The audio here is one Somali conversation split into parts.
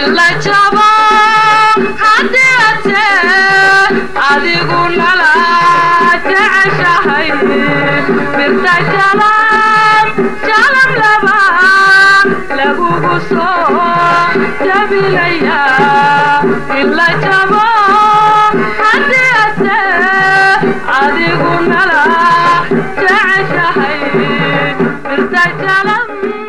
ila jabo haddiate adigu nala jeceshahay birta jalab jalab laba lagugu soo jabilaya ila jabo haddiate adigu nala jeceshahay birta jalab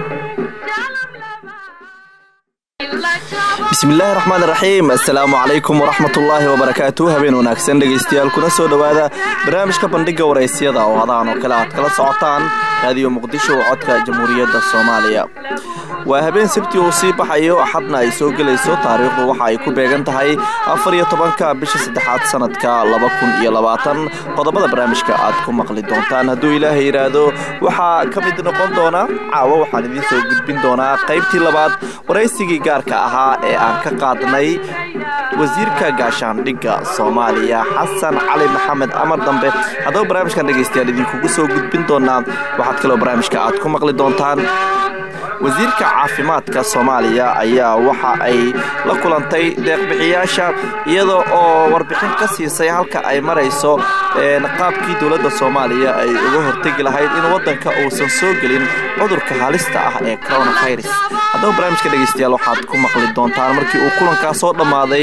bismillaahi raxmaan raxiim assalaamu calaykum waraxmatullaahi wabarakaatu habeen wanaagsan dhegaystayaal kuna soo dhowaada barnaamijka bandhiga waraysyada oo hadahan oo kale aad kala socotaan raadiyo muqdisho oo codka jamhuuriyadda soomaaliya waa habeen sabti uu sii baxayo axadna ay soo gelayso taariikhdu waxa ay ku beegan tahay afar iyo tobanka bisha saddexaad sanadka laba kun iyo labaatan qodobada barnaamijka aad ku maqli doontaan hadduu ilaahay yidhaahdo waxaa ka mid noqon doona caawa waxaan idiin soo gudbin doonaa qaybtii labaad waraysigii gaarka ahaa ee aan ka qaadnay wasiirka gaashaandhigga soomaaliya xasan cali maxamed amar dambe haddaba barnaamijkan dhegaystayaal idinkugu soo gudbin doonaa waxaad kaloo barnaamijka aad ku maqli doontaan wasiirka caafimaadka soomaaliya ayaa waxa ay la kulantay deeqbixiyaasha iyada oo warbixin ka siisay halka ay marayso qaabkii dowladda soomaaliya ay uga hortegi lahayd in waddanka uusan soo gelin cudurka halista ah ee coronavirus haddaba barnaamijka dhegaystayaal waxaad ku maqli doontaan markii uu kulankaa soo dhammaaday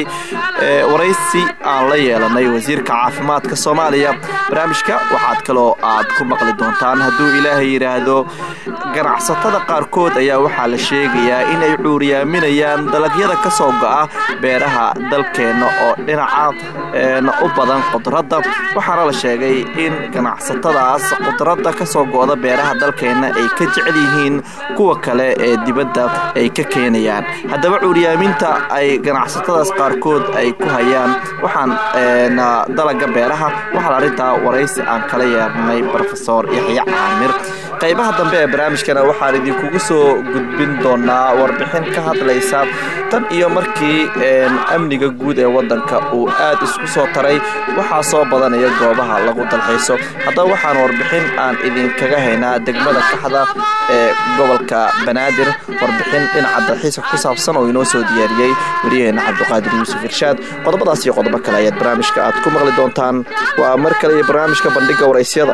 waraysi aan la yeelanay wasiirka caafimaadka soomaaliya barnaamijka waxaad kaloo aad ku maqli doontaan hadduu ilaahay yidhaahdo ganacsatada qaarkood ayaa waxaa la sheegayaa inay cuuriyaaminayaan dalagyada ka soo go'a beeraha dalkeenna oo dhinaca u badan qudradda waxaana la sheegay in ganacsatadaas qudradda ka soo go'da beeraha dalkeenna ay ka jecel yihiin kuwa kale ee dibadda ay ka keenayaan haddaba cuuriyaaminta ay ganacsatadaas qaarkood ay ku hayaan waxaan dalaga beeraha waxaan arrintaa waraysi aan kala yeernay rofesor yaxya caamir qaybaha dambe ee barnaamijkana waxaan idinkugu soo gudbin doonaa warbixin ka hadlaysa tan iyo markii amniga guud ee waddanka uu aad isku soo taray waxaa soo badanaya goobaha lagu dalxiiso haddaba waxaan warbixin aan idinkaga haynaa degmada kaxda ee gobolka banaadir warbixin dhinaca dalxiiska ku saabsan oo inoo soo diyaariyey waryaheena cabdiqaadir yuusuf irshaad qodobadaas iyo qodobo kale ayaad barnaamijka aad ku maqli doontaan waa mar kale iyo barnaamijka bandhiga waraysyada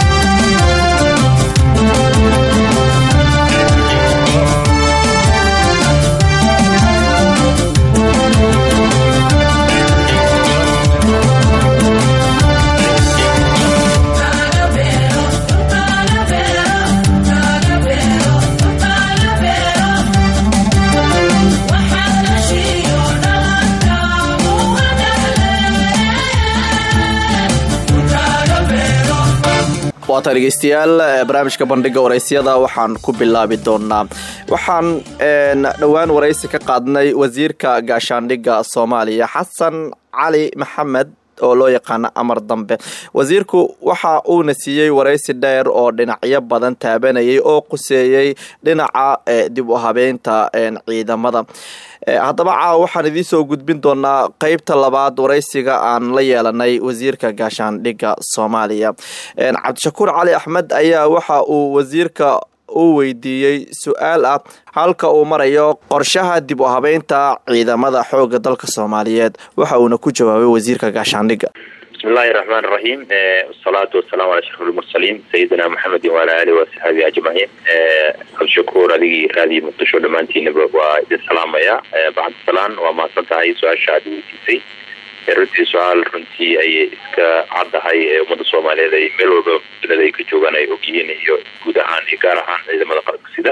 waata dhegeystayaal barnaamijka bandhiga waraysyada waxaan ku bilaabi doonaa waxaan dhowaan waraysi ka qaadnay wasiirka gaashaandhigga soomaaliya xasan cali maxamed oo loo yaqaano amar dambe wasiirku waxa uuna siiyey waraysi dheer oo dhinacyo badan taabanayay oo quseeyey dhinaca dib u habeynta ciidamada haddaba caawa waxaan idiin soo gudbin doonaa qeybta labaad waraysiga aan la yeelanay wasiirka gaashaandhigga soomaaliya cabdishakuur cali axmed ayaa waxa uu wasiirka uu weydiiyey su-aal ah halka uu marayo qorshaha dib u habeynta ciidamada xooga dalka soomaaliyeed waxa uuna ku jawaabay wasiirka gaashaandhigga bismillahi raxmaan raxiim wasalaatu wasalaamu calaa ashraf lmursaliin sayidina maxamedin waala alihi wasaxaabi ajmaciin cabdishakuur adigii raadiyo muqdisho dhammaantiinaba waa idin salaamaya bacdisalaan waa mahadsan tahay su-aasha aad weydiisay runtii su-aal runtii ayay iska caddahay ee ummadda soomaaliyeed ay meel walba dunida ay ka joogaan ay ogyihiin iyo guud ahaan iyo gaar ahaan ciidamada qaranka sida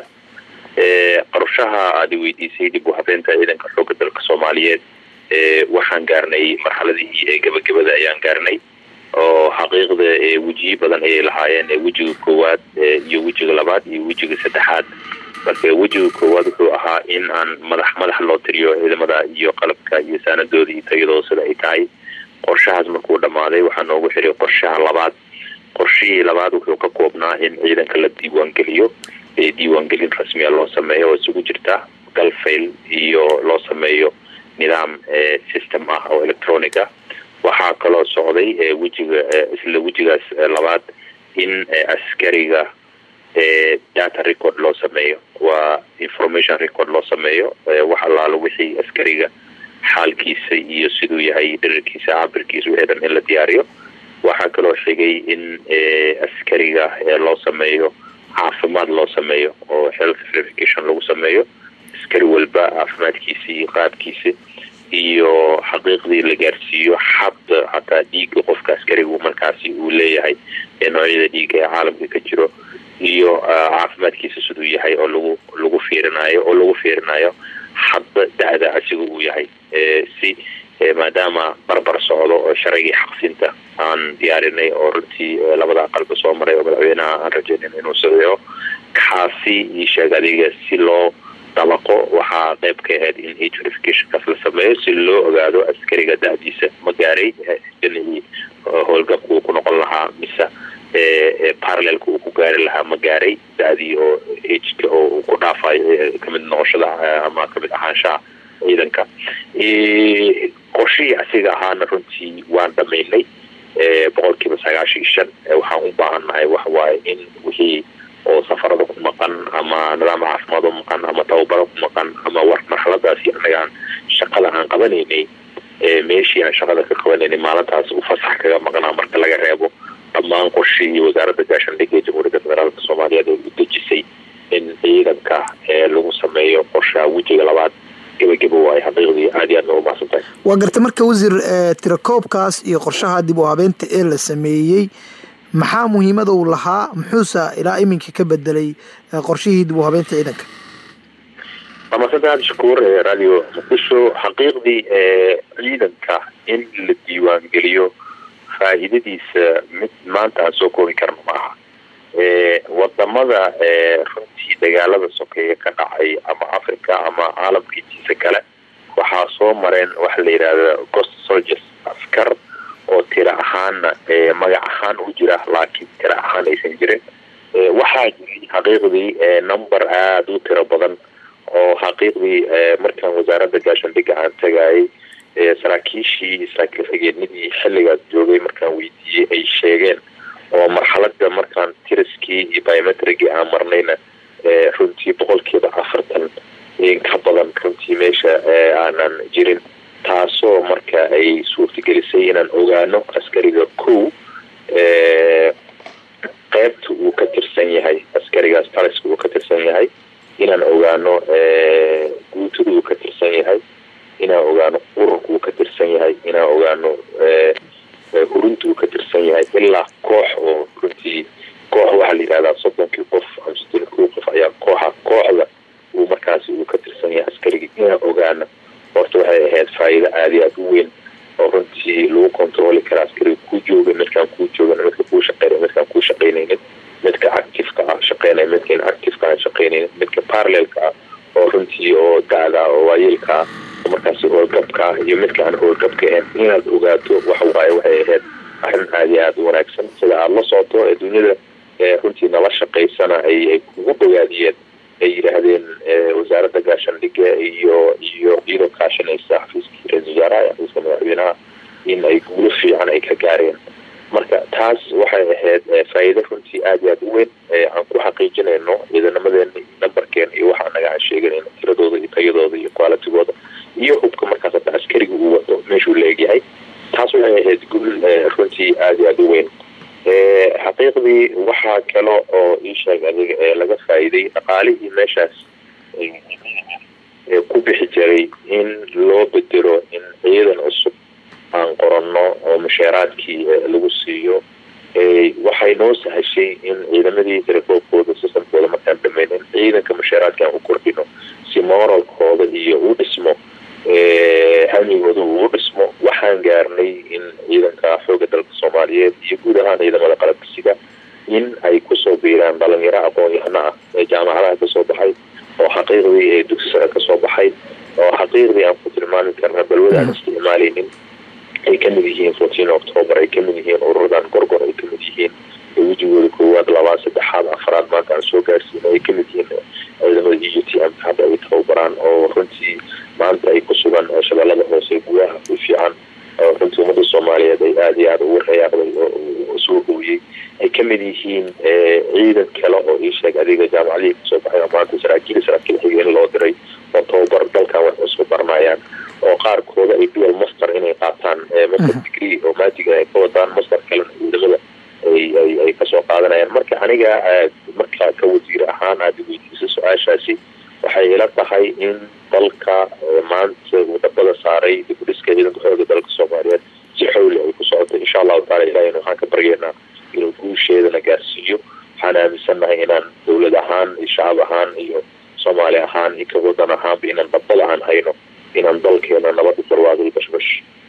qorshaha aada weydiisay dib u habeenta ciidanka xooga dalka soomaaliyeed waxaan gaarnay marxaladihii ee gebagabada ayaan gaarnay oo xaqiiqda wejiyo badan ayay lahaayeen wejiga koowaad iyo wejiga labaad iyo wejiga saddexaad marka wejiga koowaad wuxuu ahaa in aan madax madax loo tiriyo ciidamada iyo qalabka iyo saanadooda iyo tayadooda sida ay tahay qorshahaas markuu dhammaaday waxaa noogu xiray qorshaha labaad qorshihii labaad wuxuu ka koobnaa in ciidanka la diiwaangeliyo diiwaangelin rasmiya loo sameeyo oo isugu jirta galfayl iyo loo sameeyo nidaam system ah oo electronic ah waxaa kaloo socday wejiga isla wejigaas labaad in askariga data record loo sameeyo waa information record loo sameeyo wax allaalo wixii askariga xaalkiisa iyo siduu yahay dherarkiisa cabirkiisa wixii dhan in la diyaariyo waxaa kaloo xigay in askariga loo sameeyo caafimaad loo sameeyo oo health verification lagu sameeyo askari walba caafimaadkiisa iyo qaabkiisa iyo xaqiiqdii la gaarsiiyo xabda hataa dhiiga qofka askarigu markaasi uu leeyahay noocyada dhiiga ee caalamka ka jiro iyo caafimaadkiisa siduu yahay oo lagu lagu fiirinayo oo lagu fiirinayo hadba da-da asiga uu yahay si maadaama barbar socdo oo sharcigii xaqsinta aan diyaarinay oo runtii labada aqalba soo maray oo madaxweynaha aan rajaynin inuu sadeeyo kaasi isheeg adiga si loo dabaqo waxaa qayb ka ahayd in age verificationkaas la sameeyo si loo ogaado askariga da-diisa ma gaaray janihii howlgabka uu ku noqon lahaa mise parallelka uu ku gaari lahaa ma gaaray da-dii oo ageka oo uu ku dhaafayo kamid noqoshada ama kamid ahaanshaha ciidanka qorshihii asiga ahaana runtii waan dhamaynay boqol kiiba sagaashan iyo shan waxaan u baahannahay waxawaaye in wixii oo safarada ku maqan ama nidaam caafimaad u maqan ama tababaro ku maqan ama war marxaladaasi anagaan shaqada aan qabanaynay meeshii aan shaqada ka qabanaynay maalintaas uu fasax kaga maqnaa marka laga reebo dhammaan qorshihii wasaaradda gaashaandhigga ee jamhuuriyadda federaalka soomaaliyeed ay u dejisay in ciidanka lagu sameeyo qorshaha wejiga labaad gebagebo waay xaqiiqdii aad iyo aad ma umahadsan tahay waa garta marka wasiir tirakoobkaas iyo qorshaha dib u habeynta ee la sameeyey maxaa muhiimada uu lahaa muxuuse ilaa iminka ka bedelay qorshihii dib u habeynta ciidanka waa madsanta aad shakuur radio muqdisho xaqiiqdii ciidanka in la diiwaangeliyo faa'iidadiisa mid maanta aan soo koobi karno maaha wadamada runtii dagaalada sokeeye ka dhacay ama africa ama caalamka intiisa kale waxaa soo mareen waxa la yidhahda ghost soldiers askar oo tira ahaana magac ahaan u jira laakiin tira ahaan aysan jirin waxaa jiray xaqiiqdii number aada u tiro badan oo xaqiiqdii markaan wasaaradda gaashaandhigga aan tagayay saraakiishii saraakiil-xigeenadii xilligaas joogay markaan weydiiyey ay sheegeen oo marxalada markaan tiriskii iyo biometrigii aan marnayna runtii boqolkiiba afartan ka badan runtii meesha aanan jirin taasoo marka ay suurtagelisay inaan ogaano askariga kow qeybta uu ka tirsan yahay askarigaas taliska uu ka tirsan yahay inaan ogaano guutada uu ka tirsan yahay inaan ogaano ururka uu ka tirsan yahay inaan ogaano hurunta uu ka tirsan yahay ilaa koox oo runtii koox waxaa la yidhahdaa soddonkii qof ama soddonki qof ayaa kooxa kooxda uu markaasi uu ka tirsan yahay askarigii inaan ogaano horta waxay ahayd faa'iido aada iyo aada u weyn oo runtii lagu controli kara askariga kuu jooga midkaan kuu joogan midka kuu shaqeynay midkaan kuu shaqeynaynin midka activeka ah shaqeynaya midkaan activeka aan shaqeynaynin midka parallelka ah oo runtii oo da-da oo waayeelka ah oo markaasi howlgabka ah iyo midka aan howlgabka ahayn inaad ogaato waxa waaye waxay ahayd arrin aada iyo aada u wanaagsan sida aada la socoto ee dunyada runtii nala shaqaysana ay ay kugu bogaadiyeen ay yidhaahdeen wasaaradda gaashaandhigga iyo iyo iyadoo kaashanaysa xafiiskii ra-isul wasaaraha iyo xafiiska madaxweynaha in ay guulo fiican ay ka gaareen marka taas waxay ahayd faa'iido runtii aada iyo aada u weyn aan ku xaqiijinayno ciidanamadeenna iyo nambarkeena iyo waxa anaga aan sheeganayno tiradooda iyo tayadooda iyo qualitigooda iyo hubka markaas hadda askariga uu wato meeshuu la egyahay taas waxay ahayd guul runtii aada iyo aada u weyn xaqiiqdii waxaa kale oo ii sheeg adiga ee laga faa'iiday dhaqaalihii meeshaas ku bixi jiray in loo bedelo in ciidan cusub aan qoranno oo mushaaraadkii lagu siiyo waxay noo sahashay in ciidamadii tirakoobkooda sistamkooda markaan dhameyn in ciidanka mushaaraadka aan u kordhino si moralkooda iyo u dhismo hamigooda uu dhismo waxaan gaarnay in ciidanka xooga dalka soomaaliyeed iyo guud ahaan ciidamada qalabkisiga in ay kusoo biiraan dhalinyaro aqoon-yahano ah ee jaamacadaha kasoo baxay oo xaqiiqdii ee dugsi sare kasoo baxay oo xaqiiqdii aan ku tilmaami karna balwada aan isticmaalaynin ay kamid yihiin fourteen october ay kamid yihiin ururadan gorgor ay kamid yihiin wejigooda koowaad labaad saddexaad afaraad maanta aan soo gaarsiino ay kamid yihiin ciidamada e u t m hadda ay tababaraan oo runtii maanta ay ku sugan shabeellada hoose gudaha u fiican oo runtii ummadda soomaaliyeed ay aada iyo aada ugu rayaaqday oo isu soo hooyey ay ka mid yihiin ciidan kale oo ii sheeg adiga jaamacadihii kasoo baxay oo maanta saraakiil saraakiil xigeen loo diray oo tababar dalkan wax isku baranayaan oo qaarkooda ay dual master inay qaataan master degree oo maadiga ay ka wadaan master kalena ciidamada ay ay ay kasoo qaadanayaan marka aniga marka ka wasiir ahaan aada weydiisa su-aashaasi waxay ila tahay in dalka maanta uu dhabada saaray dib u dhiska ciidanka xooga dalka soomaaliyeed si xowli ay ku socoto insha allahu taala ilahina waxaan ka baryeynaa inuu guusheedana gaarsiiyo waxaan aaminsannahay inaan dowlad ahaan iyo shacab ahaan iyo soomaali ahaan iyo ka wadan ahaanba inaan dhabada aan hayno inaan dalkeena nabada barwaaqi bashbash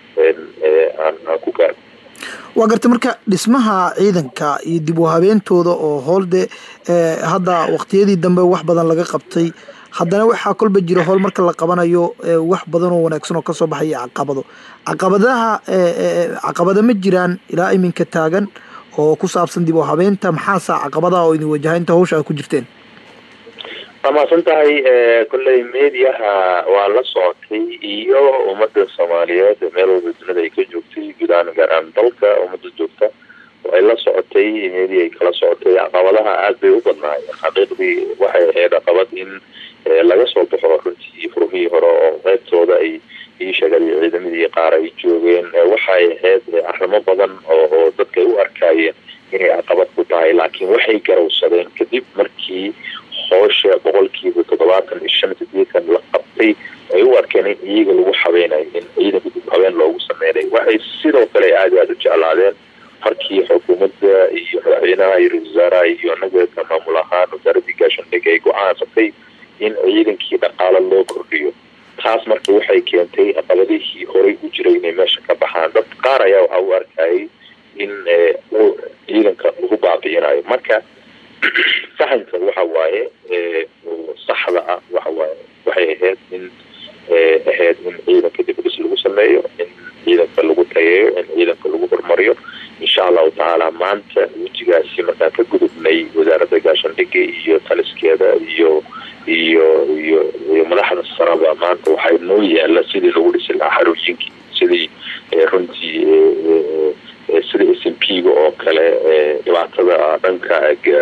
aan aan ku gaarno waa gartay marka dhismaha ciidanka iyo dib u habeentooda oo hool de hadda waqtiyadii dambe wax badan laga qabtay haddana waxaa kolba jira howl marka la qabanayo wax badan oo wanaagsan oo kasoo baxaya caqabado caqabadaha caqabada ma jiraan ilaa iminka taagan oo ku saabsan dib u habeenta maxaasa caqabadaha oo idin wajaha inta hawsha aad ku jirteen waa mahadsan tahay kolley mediaha waa la socotay iyo ummadda soomaaliyeed meel walba dunida ay ka joogtay guud ahaan gaar ahaan dalka ummadda joogta ay la socotay media ay kala socotay caqabadaha aada bay u badnaayeen xaqiiqdii waxay ahayd caqabad in laga soo baxo runtii furmihii hore oo qeybtooda ay ii sheegay ciidamadii qaar ay joogeen waxay ahayd arrimo badan oo oo dadka ay u arkaayeen inay caqabad ku tahay laakiin waxay garowsadeen kadib markii hoosha boqolkiiba toddobaatan iyo shan sideetan la qabtay ay u arkeen in iyaga lagu habeynayo in ciidanka dib habeen loogu sameynay waxay sidoo kale aada aada u jeclaadeen markii xukuumadda iyo madaxweynaha iyo ra-isul wasaaraha iyo anaga maamul ahaan wasaaradii gaashandhig ay go-aansatay in ciidankii dhaqaalo loo kordhiyo taas marka waxay keentay caqabadihii horey u jiray inay meesha ka baxaan dad qaar ayaa waxaa u arkayay in ciidanka lagu baabi'inayo marka fahamka waxa waaye saxda ah waxa waaye waxay ahayd in ahayd in ciidanka dibadhis lagu sameeyo in ciidanka lagu tayeeyo in ciidanka lagu hormariyo insha allahu tacaala maanta wejigaasi markaan ka gudubnay wasaaradda gaashandhigga iyo taliskeeda iyo iyo iyo iyo madaxda saraba maanta waxay noo yaala sidii lagu dhisi lahaa xarooyinkii sidii runtii sida s m p ga oo kale dhibaatada dhanka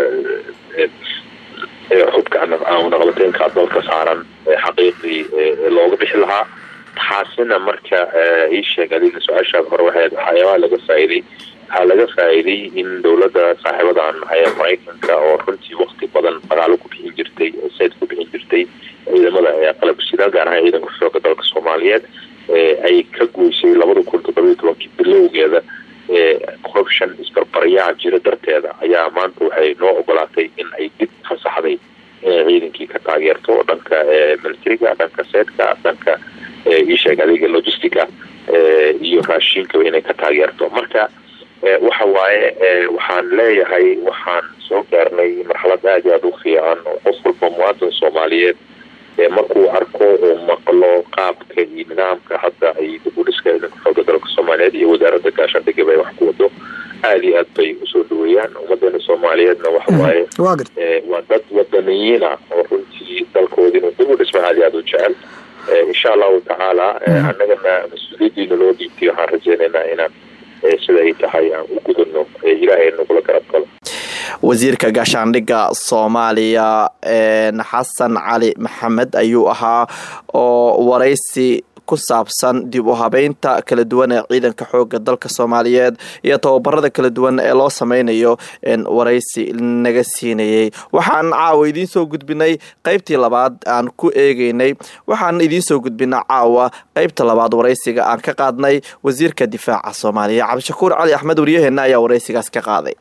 xubka naqabateenka dalka saaran xaqiiqdii looga bixi lahaa taasina marka ii sheeg adiga su-aashaada hore waxay waxyaabaha laga faa'iiday waxaa laga faa'iiday in dowladda saaxiibadan nahay maraykanka oo runtii wakti badan dagaalo ku bixin jirtay sayd ku bixin jirtay ciidamada qalabsida gaar ahaan ciidanka xooga dalka soomaaliyeed ay ka goysay labada kun toddobiyo tobankii bilowgeeda corruption isbarbaryaha jira darteeda ayaa maanta waxay noo ogolaatay in ay dib fasaxday inay ciidankii ka taageerto dhanka militariga dhanka seedka dhanka iisheeg adiga logistica iyo raashiinkaba inay ka taageerto marka waxa waaye waxaan leeyahay waxaan soo gaarnay marxalad aada iyo aada u fiican oo qof walba muwaadin soomaaliyeed markuu arko oo maqlo qaabka iyo nidaamka hadda ay dibudhiska ciidanka xooga dalka soomaaliyeed iyo wasaaradda gaashaandhigaba ay wax ku wado aada iyo aad bay usoo dhaweeyaan ummaddeena soomaaliyeedna waxa waaye waa dad wadaniyiin ah oo runtii dalkooda inuu dib u dhisma aada iyo aada u jecel insha allahu tacaala annagana mas-uuliyaddiina loo dhiibtay waxaan rajeynaynaa inaan sida ay tahay aan u gudano ilaahay nagula garab galo wasiirka gaashaandhigga soomaaliya xasan cali maxamed ayuu ahaa oo waraysi ku saabsan dib u habeynta kala duwan ee ciidanka xooga dalka soomaaliyeed iyo tababarada kala duwan ee loo sameynayo waraysi naga siinayay waxaan caawa idiin soo gudbinay qeybtii labaad aan ku eegeynay waxaan idiin soo gudbinay caawa qeybta labaad waraysiga aan ka qaadnay wasiirka difaaca soomaaliya cabdishakuur cali axmed waryaheena ayaa waraysigaas ka qaaday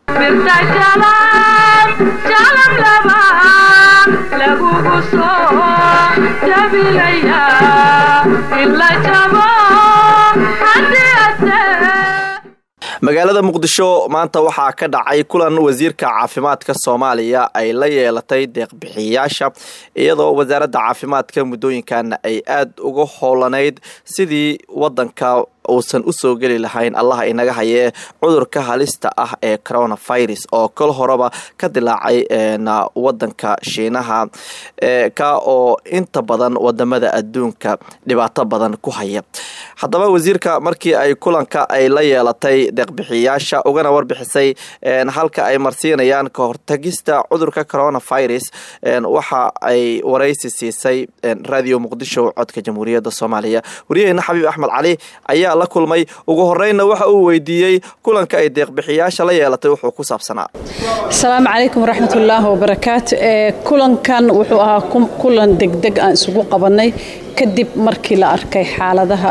magaalada muqdisho maanta waxaa ka dhacay kulan wasiirka caafimaadka soomaaliya ay la yeelatay deeqbixiyayaasha iyadoo wasaaradda caafimaadka muddooyinkan ay aada uga howlanayd sidii wadanka uusan usoo geli lahayn allaha inaga hayee cudurka halista ah ee coronavirus oo kol horeba ka dilaacay wadanka shiinaha ka oo inta badan wadamada adduunka dhibaato badan ku haya haddaba wasiirka markii ay kulanka ay la yeelatay deeqbixiyaasha ugana warbixisay halka ay marsiinayaan ka hortagista cudurka coronavirus waxa ay waraysi siisay radio muqdisho codka jamhuuriyadda soomaaliya waryaheena xabiib axmed cali ayaa la kulmay ugu horeyna waxa uu weydiiyey kulanka ay deeqbixiyaasha la yeelatay wuxuu ku saabsanaa asalaamu calaykum waraxmatullaahi wabarakaatu kulankan wuxuu ahaa kulan degdeg aan isugu qabanay kadib markii la arkay xaaladaha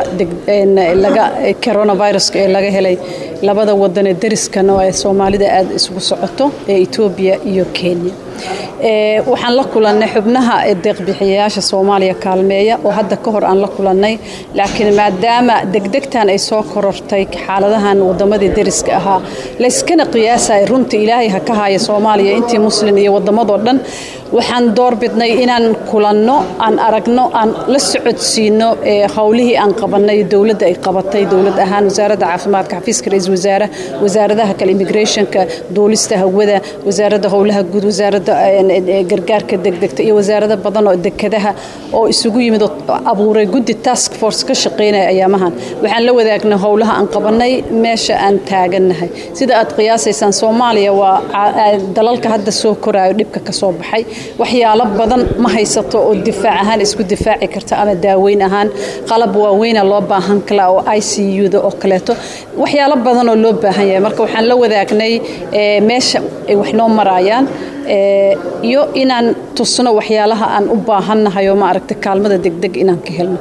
coronaviruska ee laga helay labada wadanee dariskana ee soomaalida aada isugu socoto ee etoobiya iyo kenya waxaan la kulannay xubnaha deeqbixiyayaasha soomaaliya kaalmeeya oo hadda ka hor aan la kulannay laakiin maadaama degdegtan ay soo korortay xaaladahan wadamadii dariska ahaa layskana qiyaasaya runta ilaahay ha ka haya soomaaliya intii muslin iyo wadamadoo dhan waxaan doorbidnay inaan kulanno aan aragno aan la socodsiino howlihii aan qabanay dowladda ay qabatay dowlad ahaan wasaaradda caafimaadka xafiiska ra-iisul wasaare wasaaradaha kale immigrationka duulista hawada wasaaradda howlaha guud wasaaradda gargaarka degdegta iyo wasaarado badan oo dekadaha oo isugu yimid oo abuuray guddi task force ka shaqeynaya ayaamahan waxaan la wadaagnay howlaha aan qabanay meesha aan taagannahay sida aad qiyaasaysaan soomaaliya waa dalalka hadda soo koraayo dhibka ka soo baxay waxyaalo badan ma haysato oo difaac ahaan isku difaaci karta ama daaweyn ahaan qalab waaweyna loo baahan kala oo i c u-da oo kaleeto waxyaalo badan oo loo baahan yahay marka waxaan la wadaagnay meesha ay wax noo maraayaan iyo inaan tusno waxyaalaha aan u baahannahay oo maaragta kaalmada degdeg inaan ka helno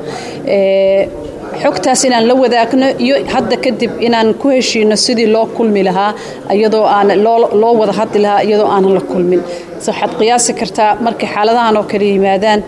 xogtaas inaan la wadaagno iyo hadda kadib inaan ku heshiino sidii loo kulmi lahaa iyadoo aan loo wada hadli lahaa iyadoo aanan la kulmin waxaad qiyaasi kartaa markay xaaladahan oo kale yimaadaan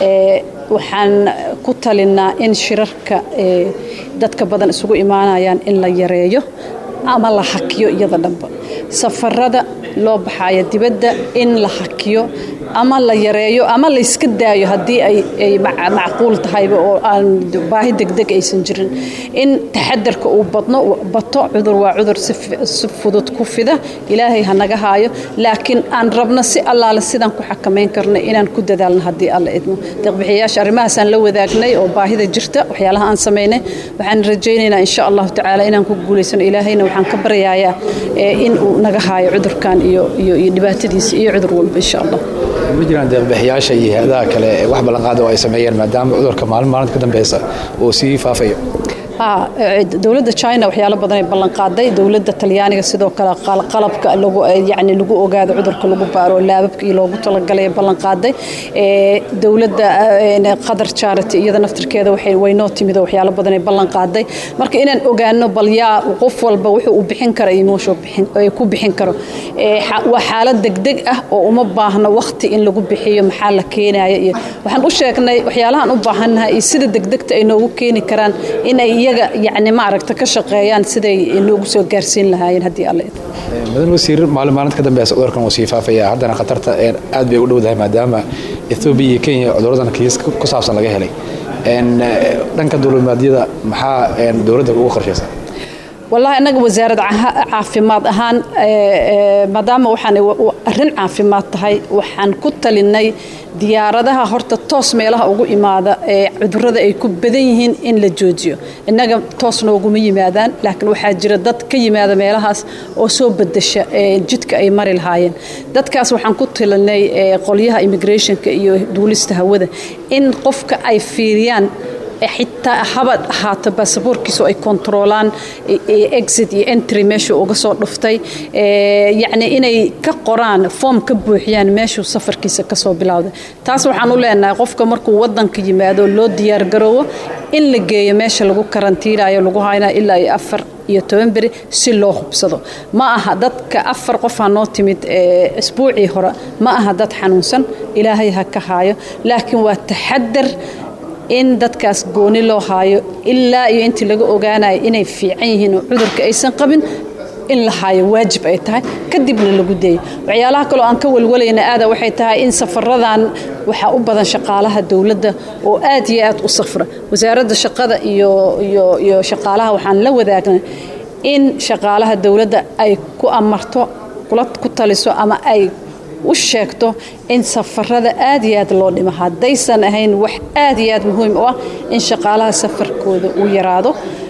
waxaan ku talinaa in shirarka dadka badan isugu imaanayaan in la yareeyo ama la hakiyo iyada dhanba safarada loo baxayo dibadda in la hakiyo ama la yareeyo ama layska daayo haddii ay macquul tahayba oo aan baahi degdeg aysan jirin in taxadarka uu badno bato cudur waa cudur si fudud ku fida ilaahay ha naga haayo laakiin aan rabno si allaale sidaan ku xakamayn karno inaan ku dadaalno haddii alla idmo deeqbixiyayaasha arrimahaasaan la wadaagnay oo baahida jirta waxyaalaha aan samaynay waxaan rajaynaynaa insha allahu tacaala inaan ku guulaysano ilaahayna waxaan ka baryayaa in uu naga haayo cudurkan iyo iyo dhibaatadiisa iyo cudur walba insha allah ma jiraan deeqbixiyaasha iyo hay-adaha kale ee wax ballanqaada oo ay sameeyeen maadaama cudurka maalin maalinta ka dambeysa uu sii faafayo dowladda china waxyaalo badan ay ballanqaaday dowladda talyaaniga sidoo kale qalabka yani lagu ogaado cudurka lagu baaro laababka iyo loogu talagalay ballanqaaday dowladda qatar charity iyada naftirkeeda waynoo timid oo waxyaalo badan ay ballanqaaday marka inaan ogaano bal yaa qof walba wuxuu u bixin kara iyo meeshuu ku bixin karo waa xaalad degdeg ah oo uma baahno waqti in lagu bixiyo maxaa la keenaya iyo waxaan u sheegnay waxyaalahan u baahannahay iyo sida degdegta ay noogu keeni karaan inay iyaga yani maaragta ka shaqeeyaan siday noogu soo gaarsiin lahaayeen haddii alle mudan wasiir maalin maalinta ka dambeysa cudurkan wuu sii faafaya haddana khatarta aad bay u dhowdahay maadaama ethoobiya iyo kenya cuduradan kiis ku saabsan laga helay dhanka dowladmaadyada maxaa dowladda ugu qorshaysan wallaahi annaga wasaarad caafimaad ahaan maadaama waxaan arrin caafimaad tahay waxaan ku talinay diyaaradaha horta toos meelaha ugu imaada ee cudurada ay ku badan yihiin in la joojiyo innaga toos nooguma yimaadaan laakiin waxaa jira dad ka yimaada meelahaas oo soo bedesha jidka ay mari lahaayeen dadkaas waxaan ku talinay qolyaha immigrationka iyo duulista hawada in qofka ay fiiriyaan xitaa habad ahaato baasaboorkiisu ay kontaroolaan exit iyo entry meeshuu uga soo dhuftay yacni inay ka qoraan foom ka buuxiyaan meeshuu safarkiisa kasoo bilowday taas waxaan u leenahay qofka markuu wadanka yimaado loo diyaargaroowo in la geeyo meesha lagu karantiinayo lagu haynayo ilaa iyo afar iyo toban beri si loo hubsado ma aha dadka afar qofaa noo timid isbuucii hore ma aha dad xanuunsan ilaahay ha ka haayo laakiin waa taxadar in dadkaas gooni loo haayo ilaa iyo intii laga ogaanayo inay fiican yihiin oo cudurka aysan qabin in la haayo waajib ay tahay kadibna lagu deeyo waxyaalaha kaloo aan ka walwalayna aada waxay tahay in safaradan waxaa u badan shaqaalaha dowladda oo aad iyo aad u safra wasaaradda shaqada iyo iyo iyo shaqaalaha waxaan la wadaagnay in shaqaalaha dowladda ay ku amarto kula ku taliso ama ay u sheegto in safarada aad iyo aad loo dhimo haddaysan ahayn wax aad iyo aad muhiim u ah in shaqaalaha safarkooda uu yaraado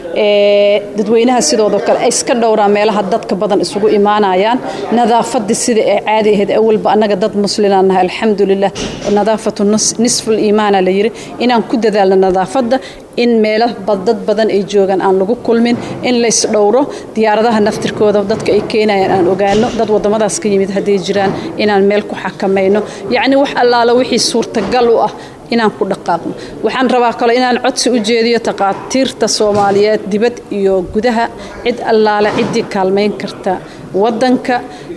dadweynaha sidoodoo kale ay iska dhowraan meelaha dadka badan isugu imaanayaan nadaafadii sida ee caadi ahayd awalba annaga dad muslimaan nahay alxamdulilah nadaafatu nisful iimaana la yiri inaan ku dadaalno nadaafadda in meelo dad badan ay joogaan aan lagu kulmin in lays dhowro diyaaradaha naftirkooda dadka ay keenayaan aan ogaano dad wadamadaas ka yimid hadday jiraan inaan meel ku xakamayno yacni wax allaala wixii suurtagal u ah inaan ku dhaqaaqno waxaan rabaa kale inaan codsi u jeediyo takhaatiirta soomaaliyeed dibad iyo gudaha cid allaale ciddii kaalmayn karta wadanka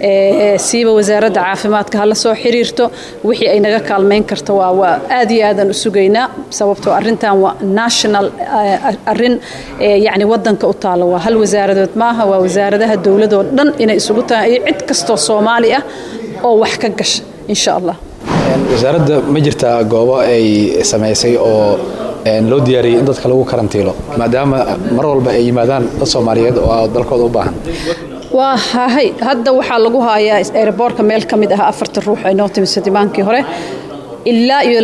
siiba wasaaradda caafimaadka hala soo xiriirto wixii ay naga kaalmayn karto waa waa aad iyo aadaan u sugaynaa sababtoo arrintan waa national arrin yacni wadanka u taalla waa hal wasaaradood maaha waa wasaaradaha dowladoo dhan inay isugu tahay iyo cid kastoo soomaali ah oo wax ka gasha insha allah wasaaradda ma jirtaa goobo ay samaysay oo loo diyaariyey in dadka lagu karantiilo maadaama mar walba ay yimaadaan dad soomaaliyeed oo dalkooda u baahan waa hahay hadda waxaa lagu hayaa aeroboortka meel ka mid ah afartan ruux ay noo timid sadimaankii hore ilaa iyo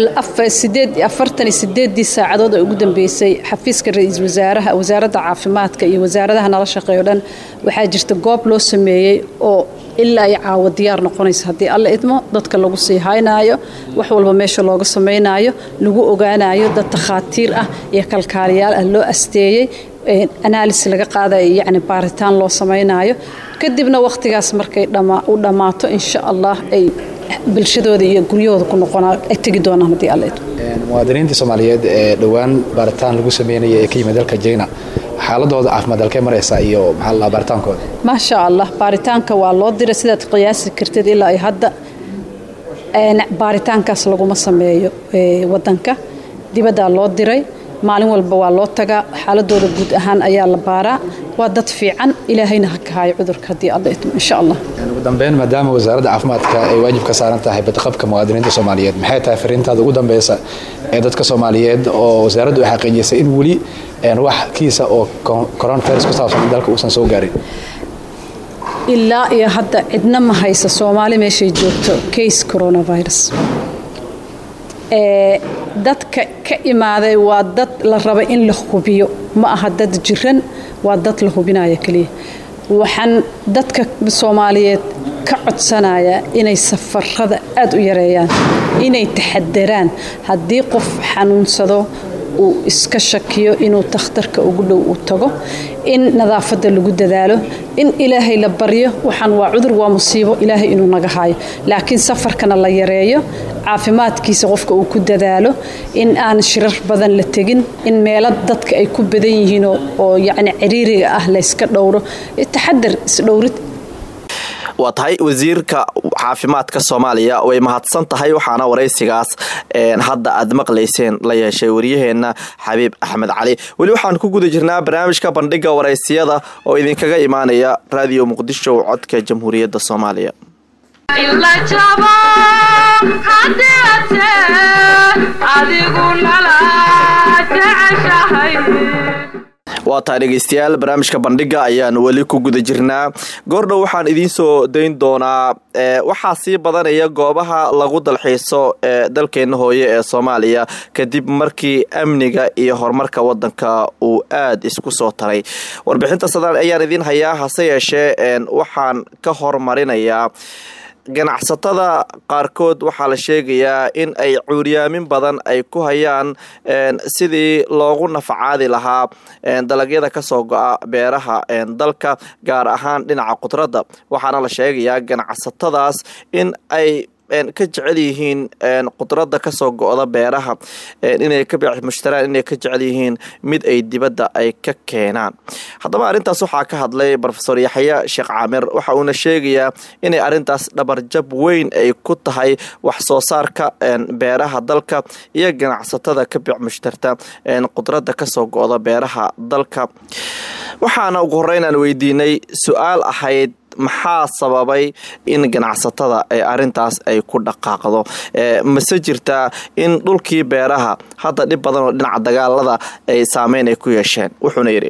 afartan iyo sideedii saacadood ee ugu dambeysay xafiiska ra-iisul wasaaraha wasaaradda caafimaadka iyo wasaaradaha nala shaqeeyo dhan waxaa jirta goob loo sameeyey oo ilaa ay caawo diyaar noqonaysa haddii alla idmo dadka lagu sii haynaayo wax walba meesha looga samaynaayo lagu ogaanayo dad takhaatiir ah iyo kalkaaliyaal ah loo asteeyey analysis laga qaadayo yacni baaritaan loo samaynaayo kadibna wakhtigaas markay u dhammaato insha allah ay bulshadooda iyo guryahooda ku noqonaa ay tegi doonaan haddii alla idmo muwaadiniinta soomaaliyeed ee dhowaan baaritaan lagu sameynaya ee ka yimid dalka jina xaaladooda caafimaad halkee maraysa iyo maxaa la baaritaankooda maasha allah baaritaanka waa loo diray sidaad qiyaasi kartid ilaa ay hadda baaritaankaas laguma sameeyo wadanka dibaddaa loo diray maalin walba waa loo tagaa xaaladooda guud ahaan ayaa la baaraa waa dad fiican ilaahayna ha kahaayo cudurka haddii alla idmo insha allah ugu dambeyn maadaama wasaaradda caafimaadka ay waajib ka saaran tahay badqabka muwaadiniinta soomaaliyeed maxay tahay fariintaada ugu dambeysa ee dadka soomaaliyeed oo wasaaraddu ay xaqiijisay in weli wax kiisa oo coronavirus ku saabsan dalka uusan soo gaarin ilaa iyo hadda cidna ma haysa soomaali meeshay joogto case coronavirus dadka ka imaaday waa dad la raba in la hubiyo ma aha dad jiran waa dad la hubinaya keliya waxaan dadka soomaaliyeed ka codsanayaa inay safarada aada u yareeyaan inay taxadaraan haddii qof xanuunsado uu iska shakiyo inuu takhtarka ugu dhow uu tago in nadaafadda lagu dadaalo in ilaahay la baryo waxaan waa cudur waa musiibo ilaahay inuu naga haayo laakiin safarkana la yareeyo caafimaadkiisa qofka uu ku dadaalo in aan shirar badan la tegin in meelo dadka ay ku badan yihiin oo yacni ciriiriga ah layska dhowro taxadar isdhowrid waa tahay wasiirka caafimaadka soomaaliya way mahadsan tahay waxaana waraysigaas hadda aad maqlayseen la yeeshay waryaheena xabiib axmed cali weli waxaan ku guda jirnaa barnaamijka bandhiga waraysiyada oo idinkaga imaanaya raadiyo muqdisho codka jamhuuriyadda soomaaliya waa taa dhegeystayaal barnaamijka bandhiga ayaan weli ku guda jirnaa goordhow waxaan idiin soo dayn doonaa waxaa sii badanaya goobaha lagu dalxiiso ee dalkeena hooye ee soomaaliya kadib markii amniga iyo horumarka wadanka uu aad isku soo taray warbixinta sadaal ayaan idiin hayaa hase yeeshee waxaan ka hormarinayaa ganacsatada qaarkood waxaa la sheegayaa in ay cuuryaamin badan ay ku hayaan sidii loogu nafacaadi lahaa dalagyada kasoo go-a beeraha dalka gaar ahaan dhinaca khudradda waxaana la sheegayaa ganacsatadaas in ay ka jecel yihiin khudradda kasoo go-da beeraha inay ka mushtaraan inay ka jecel yihiin mid ay dibadda ay ka keenaan haddaba arrintaas waxaa ka hadlay rofesor yaxya sheekh caamir waxa uuna sheegayaa inay arrintaas dhabarjab weyn ay ku tahay wax soo saarka beeraha dalka iyo ganacsatada ka bic mushtarta khudradda kasoo go-da beeraha dalka waxaana ugu horreyn aan weydiinay su-aal ahayd maxaa sababay in ganacsatada ee arintaas ay ku dhaqaaqdo mase jirtaa in dhulkii beeraha hadda dhib badan oo dhinaca dagaalada ay saameyn ay ku yeesheen wuxuuna yidhi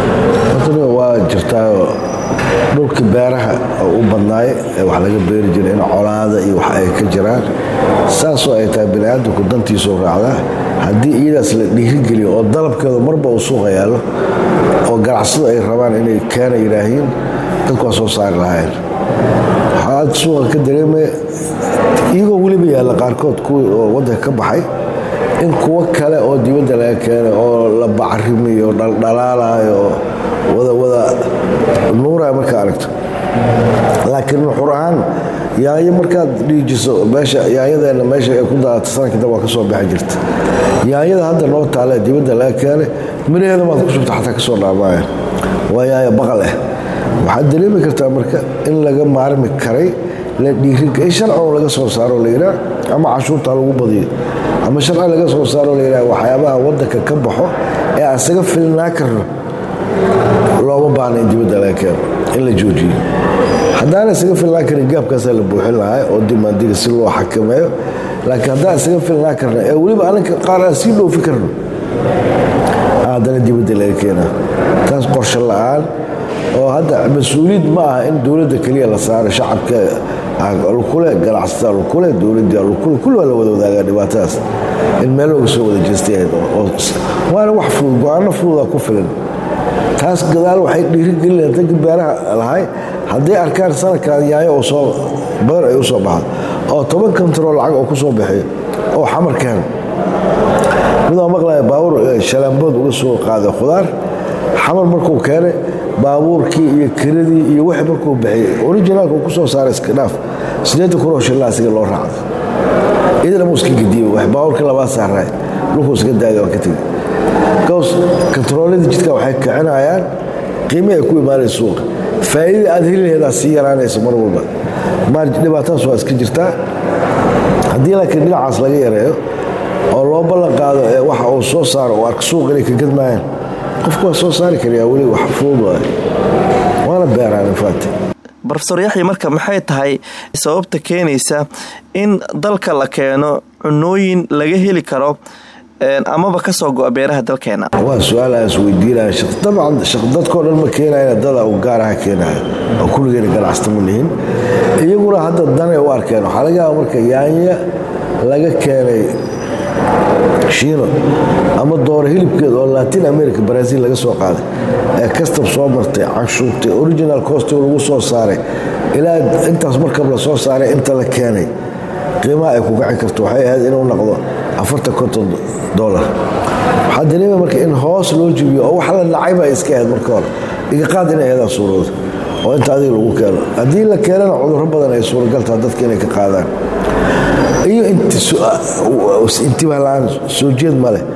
waa jirtaa dhulkii beeraha oo u badnaay ee wax laga beeri jiray in colaada iyo wax ay ka jiraan saasoo ay tahay baniaadamku dantiisuu raacdaa haddii iyadaas la dhiirigeliyo oo dalabkeedu marba uu suuqa yaallo oo ganacsadu ay rabaan inay keena yidhaahiin dadku waa soo saari lahayn waxaad suuqa ka dareemaya iyagoo weliba yaalla qaarkood kuwii oo waddanka ka baxay in kuwo kale oo dibadda laga keenay oo la bacrimiyo dhaldhalaalayo oo wadawada nuuraya markaa aragto laakiin nuxur ahaan yaanyo markaad dhiijiso meesha yaanyadeenna meesha ay ku daadato sanadkii dab waa ka soo baxi jirta yaanyada hadda noo taale dibadda laga keenay miraheeda maad ku shubta xataa ka soo dhaamaayeen waa yaanyo baqal ah waxaad dareemi kartaa marka in laga maarmi karay la dhiiriga in sharcigo laga soo saaro layidhaa ama cashuurta lagu badiyo ama sharci laga soo saaro layidhaha waxyaabaha waddanka ka baxo ee aan isaga filnaa karno looma baahna in dibadda laga keeno in la joojiyo haddaana isaga filnaan karin gaabkaasaa la buuxin lahaa oo dimaandiga si loo xakameeyo laakiin haddaan isaga filnaan karna ee weliba aninka qaar aan sii dhoofi karno haddana dibadda laga keenaa taas qorshe la-aan oo hadda mas-uuliyad ma aha in dowladda keliya la saaro shacabka lukule ganacsataa lukule dowladda lukule kulli waa la wada wadaagaa dhibaatadaas in meel looga soo wada jeestay waana wax fudud go-aano fududaa ku filan taas gadaal waxay dhiirigelin dadka beeraha lahay hadday arkaan sanadkan yaayo oo soo badan ay u soo baxdo oo toban kontarool lacag oo ku soo bixiyo oo xamar keeno midoo maqlaya baabuur shalaambood uga soo qaaday khudaar xamar markuu keenay baabuurkii iyo kiradii iyo wixii markuu bixiyey orijinaalka uu ku soo saaray iska dhaaf siddeetan kun oo shillaa asiga loo raacday idina muu iska gediye wax baabuurkii labaad saaraay dhulkuu iska daagay waa ka tegey kaws kontarooladii jidka waxay kicinayaan qiimi ay ku imaanaysa suuqa faa'iidada aad heli laheedaa sii yaraanaysa mar walba dhibaatadaas waa iska jirtaa haddii laakiin dhinacaas laga yareeyo oo loo ballan qaado ee waxa uu soo saaro oo arka suuq inay ka gadmaayaan qofku waa soo saari karayaa weli wax fudud waay waana beeraan infaati rofesor yaxya marka maxay tahay sababta keenaysa in dalka la keeno cunooyin laga heli karo amaba kasoo go-a beeraha dalkeena waa su-aal aan isweydiinaya dabcan dadkao dhan ma keenayna dada u gaaraha keenaya oo kulligeena ganacsata ma lihin iyaguna hadda danay u arkeen waxaa laga yaaba marka yaanya laga keenay shiino ama dooro hilibkeed oo latin america brazil laga soo qaaday ee kastab soo martay canshuurtay original costigo lagu soo saaray ilaa intaas markab la soo saaray inta la keenay qiimaha ay ku gaci karto waxay ahayd inuu noqdo afartan konton dolar waxaa dareema marka in hoos loo jibiyo oo wax la nacay baa iska ahayd marka hore igaqaad inay ahadaa suurooda oo inta adiga lagu keeno haddii la keenana cudurro badan ay suuragaltaa dadka inay ka qaadaan iyo intiba la-aan soo jeed ma leh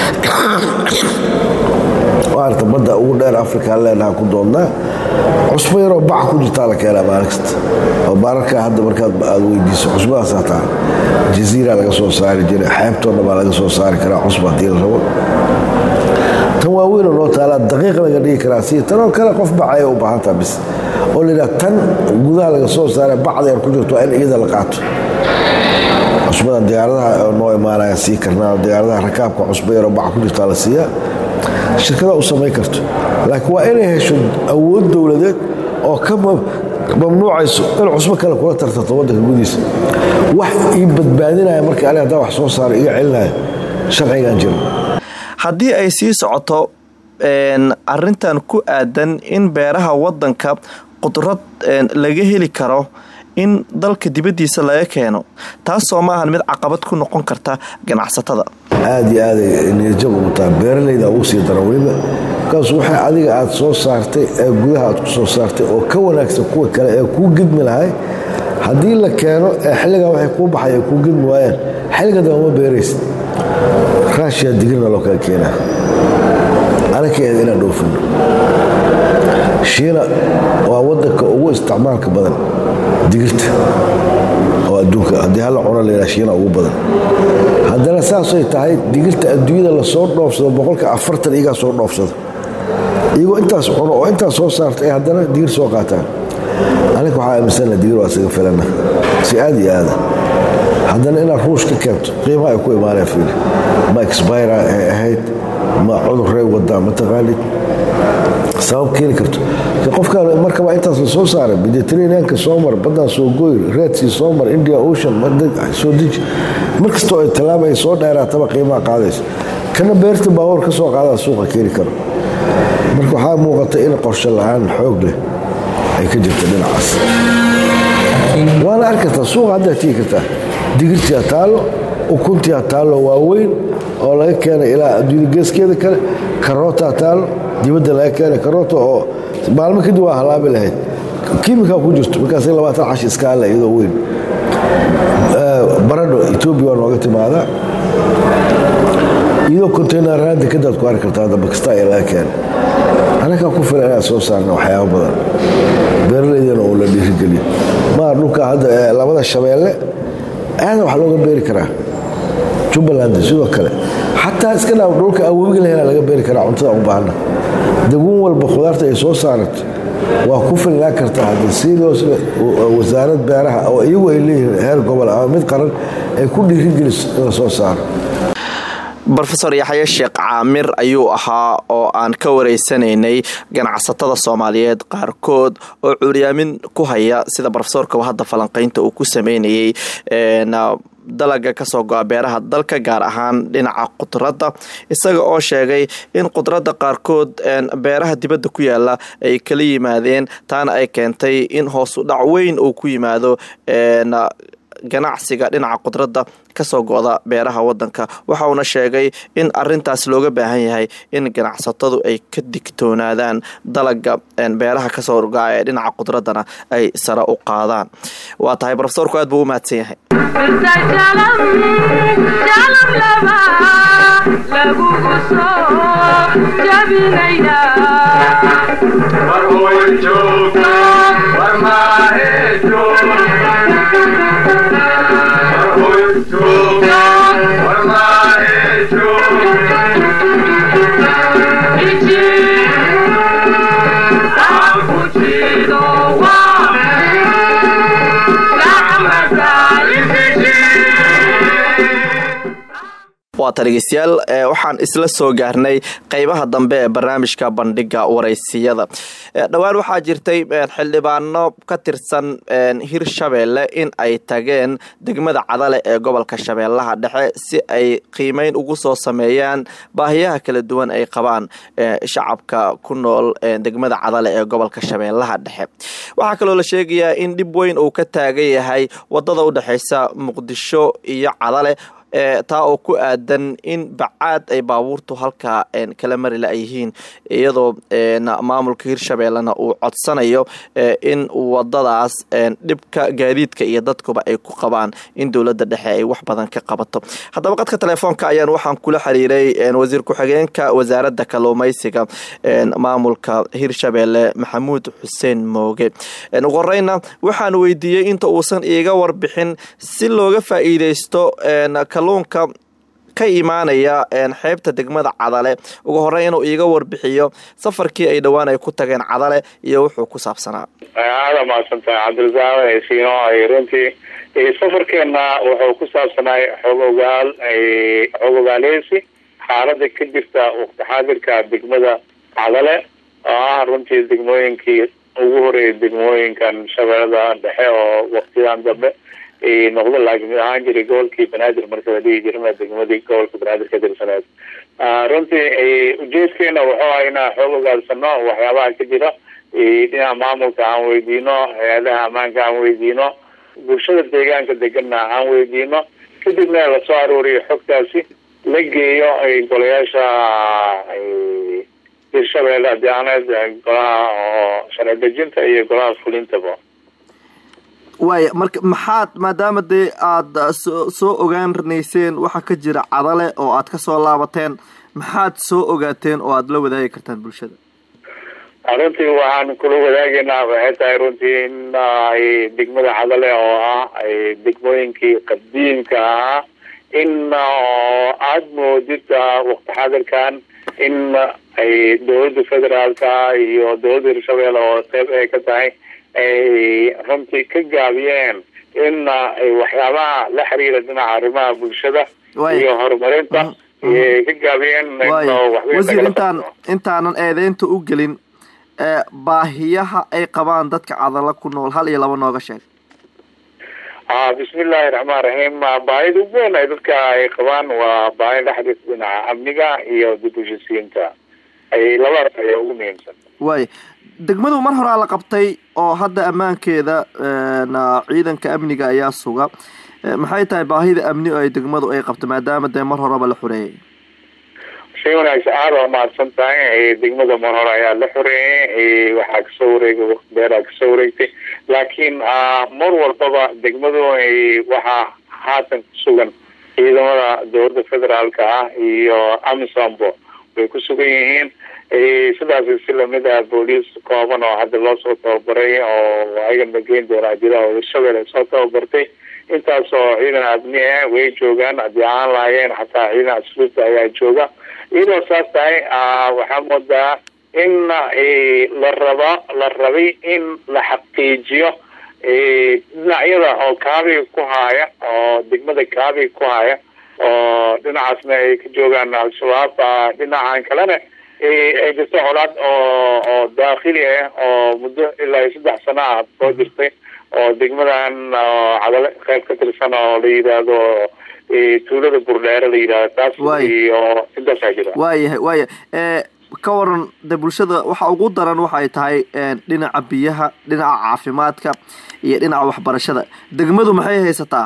waarta badda ugu dheer afrikaan leenaha ku doonnaa cusbo yaroo baca ku jirtaa la keenaa maalin kasta oo baararkaa hadda markaad aad weydiiso cusbadaas hataa jaziira laga soo saari jiray xeebtoonna baa laga soo saari karaa cusba haddii la rabo tan waaweynoo noo taalaa daqiiq laga dhigi karaa si tanoo kale qof bacaya u baahantaa bis oo layidhaha tan gudaha laga soo saaray bacda yar ku jirto waa in iyada la qaato cusbadan diyaaradaha oo noo imaanaya sii karnaa diyaaradaha rakaabka cusbo yaroo baca ku jirtaa la siiyaa shirkada u samayn karto laakiin waa inay hesho awood dowladeed oo ka mamnuucayso in cusbo kale kula tartarto waddanka gudihiisa wax ii badbaadinaya marka ani haddaan wax soo saaro iga celinaya sharcigan jiro haddii ay sii socoto arintan ku aadan in beeraha wadanka qudrad laga heli karo in dalka dibaddiisa laga keeno taasoo ma ahan mid caqabad ku noqon karta ganacsatada aad iyo aaday niyadjab ugu taha beeralayda ugu sii dara weliba markaas waxay adiga aad soo saartay ee gudaha aad ku soo saartay oo ka wanaagsan kuwa kale ee kuu gidmi lahay haddii la keeno ee xilligan waxay kuu baxay ay kuu gidmi waayaan xilliga damba ma beeraysid raashiya digirna loo kala keenaa anakaeeda inaan dhoofino shiina waa wadanka ugu isticmaalka badan digirta oo adduunka haddii hala cuno layidhaha shiina ugu badan haddana saasay tahay digirta adduunyada lasoo dhoofsado boqolka afartan iyagaa soo dhoofsada iyagoo intaas cuno oo intaas soo saarta ay haddana digir soo qaataan aniga waxaa aaminsana digir waa isaga filana si aad iyo aada haddana inaad ruush ka keento qiimaha ay ku imaaneen fiil ma expira ay ahayd ma cudurray wadaa mataqaanid sabab keeni karto qofka markaba intaas la soo saaray mediterraneanka soo mar baddaan soo gooy reedsea soo mar india ocean soo deji mar kastoo ay tallaaba ay soo dheeraataba qiimaha qaadaysa kana beerta baabuur ka soo qaadaa suuqa keeni karo marka waxaa muuqata in qorshe la-aan xoog leh ay ka jirta dhinacaas waana arki kartaa suuqa haddaa tigi kartaa digirtiyaa taallo ukuntiyaa taallo waaweyn oo laga keenay ilaa adduunya geeskeeda kale karootaa taallo dibadda laga keenay karoota oo maalmo kadib waa halaabi lahayd kiimikaa ku jirto markaas labaatan cash iskaale iyadoo weyn baradho etoobiya waa nooga timaadaa iyadoo containeraan dekadaad ku arki kartaa hadda bakistaan ee laga keenay anagaa ku filan inaad soo saarna waxyaabo badan beeralaydana oo la dhiirigeliyo maar dhulka hadda labada shabeelle aada wax looga beeri karaa jubbaland sidoo kale xataa iska dhaaf dhulka aan webiga lahena laga beeri karaa cuntada u baahna daguun walba khudaarta ay soo saarato waa ku filnaan kartaa hadda sidoos wasaarad beeraha oo iyagu ay leeyihiin heer gobol ama mid qaran ay ku dhiirigeliso in la soo saaro rofesor yaxye sheekh caamir ayuu ahaa oo aan ka wareysanaynay ganacsatada soomaaliyeed qaarkood oo curyaamin ku haya sida rofesorka hadda falanqeynta uu ku sameynayay dalaga kasoo go-a beeraha dalka gaar ahaan dhinaca khudradda isaga oo sheegay in khudradda qaarkood beeraha dibadda ku yaala ay kala yimaadeen taana ay keentay in hoosu dhac weyn uu ku yimaado ganacsiga dhinaca khudradda kasoo go-da beeraha wadanka waxa uuna sheegay in arintaas looga baahan yahay in ganacsatadu ay ka digtoonaadaan dalaga beeraha kasoo go-a ee dhinaca khudraddana ay sare u qaadaan waa tahay rofesorku aad buu u mahadsan yahay waata dhegeystayaal waxaan isla soo gaarnay qeybaha dambe ee barnaamijka bandhiga waraysiyada dhowaan waxaa jirtay xildhibaano ka tirsan hirshabeelle in ay tageen degmada cadale ee gobolka shabeellaha dhexe si ay qiimeyn ugu soo sameeyaan baahiyaha kala duwan ay qabaan shacabka ku nool degmada cadale ee gobolka shabeellaha dhexe waxaa kaloo la sheegayaa in dhib weyn uu ka taagan yahay wadada u dhexeysa muqdisho iyo cadale taa oo ku aadan in bacaad ay baabuurtu halkaa kala mari la yihiin iyadoo maamulka hirshabeellena uu codsanayo in wadadaas dhibka gaadiidka iyo dadkuba ay ku qabaan in dowladda dhexe ay wax badan ka qabato haddaba qadka telefoonka ayaan waxaan kula xiriiray wasiir ku-xigeenka wasaaradda kalluumeysiga maamulka hirshabeelle maxamuud xuseen mooge ugu horeyna waxaan weydiiyey inta uusan iiga warbixin si looga faa'iideysto kalluunka ka imaanaya xeebta degmada cadale ugu horey inuu iiga warbixiyo safarkii ay dhowaan ay ku tageen cadale iyo wuxuu ku saabsanaa aada mahadsantahay cabdirasaaq siino runtii safarkeena wuxuu ku saabsanaay xoog ogaal xoog ogaaleysi xaalada ka jirta waqti xaadirka degmada cadale oo ah runtii degmooyinkii ugu horeeyay degmooyinkan shabeellada dhexe oo waqtidan dambe noqdo laakiin mid ahaan jiray gobolkii banaadir marka la dhihi jirma degmadii gobolka banaadir ka tirsaneed runtii ujeedkeena wuxuu ah inaan xoog ogaalsano waxyaabaha ka jira dhinaca maamulka aan weydiino hay-adaha ammaanka aan weydiino bulshada deegaanka deganna aan weydiino kadibna lasoo aruuriyo xogtaasi la geeyo golayaasha hirshabeelle adaaneed golaha oo sharci dejinta iyo golaha fulintaba waaya marka maxaad maadaama dee aada soo soo ogaanayseen waxa ka jira cadale oo aad ka soo laabateen maxaad soo ogaateen oo aada la wadaagi kartaan bulshada runtii waxaan kula wadaagaynaa waxay tahay runtii in degmada cadale oo ah degmooyinkii qadiimka ahaa in aada moodid waqti xadirkan in ay dowladda federaalka iyo dowladda hirshabelle oo qeyb ay ka tahay ay runtii ka gaabiyeen in ay waxyaabaha la xiriira dhinaca arrimaha bulshada Waay. iyo horumarinta ay ka gaabiyeen in waayo waxweyn wasiir lagala intaan qabto. intaanan eedeynta u gelin ee baahiyaha ay qabaan dadka cadala ku nool hal iyo laba nooga sheeg ah bismillahi raxmaan raxiim Ah, baahida ugu weyn ay dadka ay qabaan waa baahi la xiriirta dhinaca amniga iyo dib u heshiisiinta ay labadaas ayaa ugu muhiimsan waayo degmadu mar horaa la qabtay oo hadda ammaankeeda na ciidanka amniga ayaa suga Eh, maxay tahay baahida amni oo ay degmadu ay qabto maadaama dee mar horeba la xoreeyay shay wanaagsan aada waa mahadsan tahay Eh, degmada mar hore ayaa la xoreeyay Eh, waxaa kasoo wareegay waqti dheeraa kasoo wareegtay laakiin ah, mar walbaba degmadu eh, waxaa haatan ku sugan ciidamada dowladda federaalka ah iyo amisombo way ku sugan yihiin Eh, sidaas si lamid ah booliis kooban oo hadda loo soo tababaray oo ayagana geyn doonaa jira oo hirshabelle soo tababartay intaas oo ciidan adni ah way joogaan haddii aan lahaayeen xataa ciidan asluubta ayaa jooga iyadoo saas tahay ah, waxaa moodaa in eh, la raba la rabay in la xaqiijiyo eh, dhinacyada oo kaabiga ku haaya oo degmada kaabiga ku haya oo dhinacaasna ay ka joogaan al-shabaab ah, dhinacan kalena eh, ay jirto colaad oo oo daakhili ah oo muddo ilaa iyo saddex sano ah soo jirtay oo degmadan oo cadale qayb ka tirsan oo la yidhaahdo eh, tuulada burdheere la yidhahdo taas Waay. iyo intaasaa jira waayahay waaya ee ka waran de bulshada waxa ugu daran waxay tahay ee, dhinaca biyaha dhinaca caafimaadka iyo dhinaca waxbarashada degmadu maxay haysataa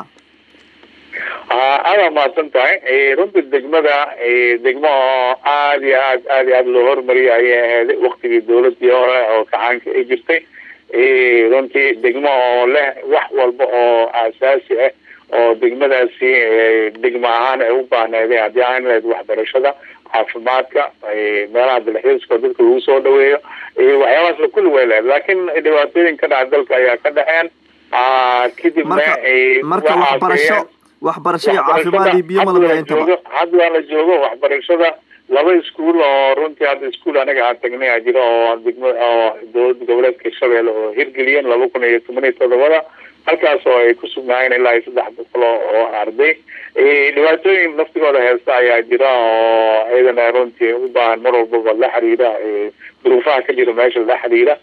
Ah, aada mahadsan tahay Eh, runtii degmada eh, degmo oo aada iyo aad aada iyo aada loo hormariyay ayay ahayd waqtigii dowladii hore oo kacaanka ay jirtay Eh, runtii degmo oo leh wax walba oo aasaasi ah oo degmadaasi eh, degmo ahaan ay u baahneedeen haddii aan lahayd waxbarashada caafimaadka eh, meelaha dalxiiska oo dadka lagu soo dhaweeyo eh, waxyaabahaasna kulli way lehed laakiin dhibaatooyin ka dhaca dalka ayaa ka dhaceen Ah, kadibna marka eh, marka waxaa waxbarasho keeneen- waxbarasho iyo caafimaad iyo biyo hadda malaba la intaba joogo hadda la joogo waxbarashada laba iskuul oo runtii hadda iskuul anaga aan tagnay aa jira oo degmo oo dowlada goboleedka hirshabelle oo hirgeliyeen laba kun iyo toban iyo todobada halkaas oo ay ku sugnaayeen ilaa iyo saddex boqol oo oo arday Eh, dhibaatooyin naftigooda heesta ayaa jira oo iyadana runtii u baahan mar walbaba la xiriira eh, duruufaha ka jira meesha la xiriira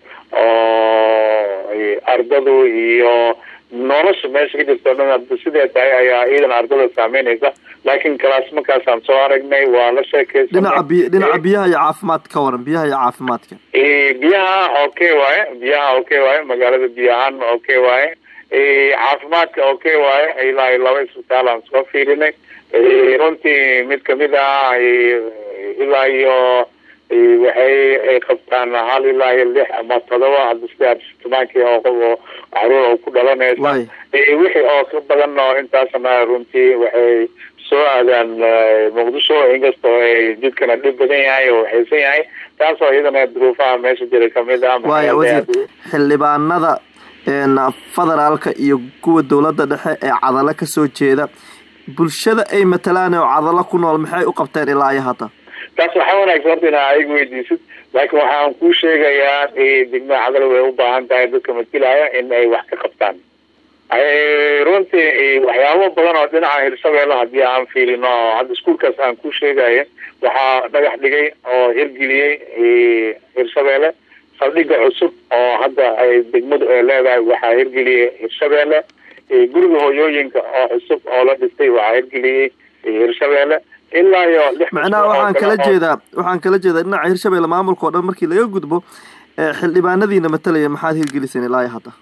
oo eh, ardadu iyo nolosha meesha ka jirta o dhan hadda sidee tahay ayaa iidan ardada saameynaysa laakiin kalaas markaasaan soo aragnay waa la sheekaysanay dhinaca biy dhinaca biyaha iyo caafimaadka ka waran biyaha iyo caafimaadka Eh, biyaha okay waaye biyaha okay waaye magaalada biyo ahaan okay waaye Eh, caafimaadka okay waaye ilaa iyo laba isbitaal aan soo fiirinay Eh, runtii mid kamid ah eh, ilaa iyo eh, waxay ay qabtaan hal ilaa iyo lix ama todoba hadda sida tobankii oo oo caruur oo ku dhalanaysa waay Eh, wixii oo ka badan oo intaasna runtii waxay soo aadaan eh, muqdisho inkastoo ay jidkana dhib badan yahay oo waxaysan yahay taasoo iyadana duruufaha meesha jira kamid ah waaya maxaa wasiir xildhibaanada een, federaalka iyo kuwa dowladda dhexe ee cadalo ka soo jeeda bulshada ay matalaan oo cadalo ku nool maxay u qabteen ilaa iyo hadda taas waxaa wanaagsan horta inaa ayaga weydiisid laakiin waxaan kuu sheegayaa eh, degmada cadal way u baahan tahay dadka matilaya in ay wax ka qabtaan Eh, runtii eh, waxyaabo badan oo dhinaca hirshabelle haddii aan fiirino oo hadda iskuulkaas aan kuu sheegaya waxaa dhagax dhigay oo hirgeliyey eh, hirshabelle saldhigga cusub oo hadda ay degmadu ay leedahay waxaa hirgeliyey hirshabelle Eh, guriga hooyooyinka oo cusub oo la dhistay waxaa hirgeliyey eh, hirshabelle ilaa iyo lix macnaha oo waxaan kale kala oo- jeedaa waxaan kala jeedaa dhinaca hirshabelle maamulka oo dhan markii laga gudbo ee, xildhibaanadiina matalaya maxaad hirgeliseen ilaa iyo hadda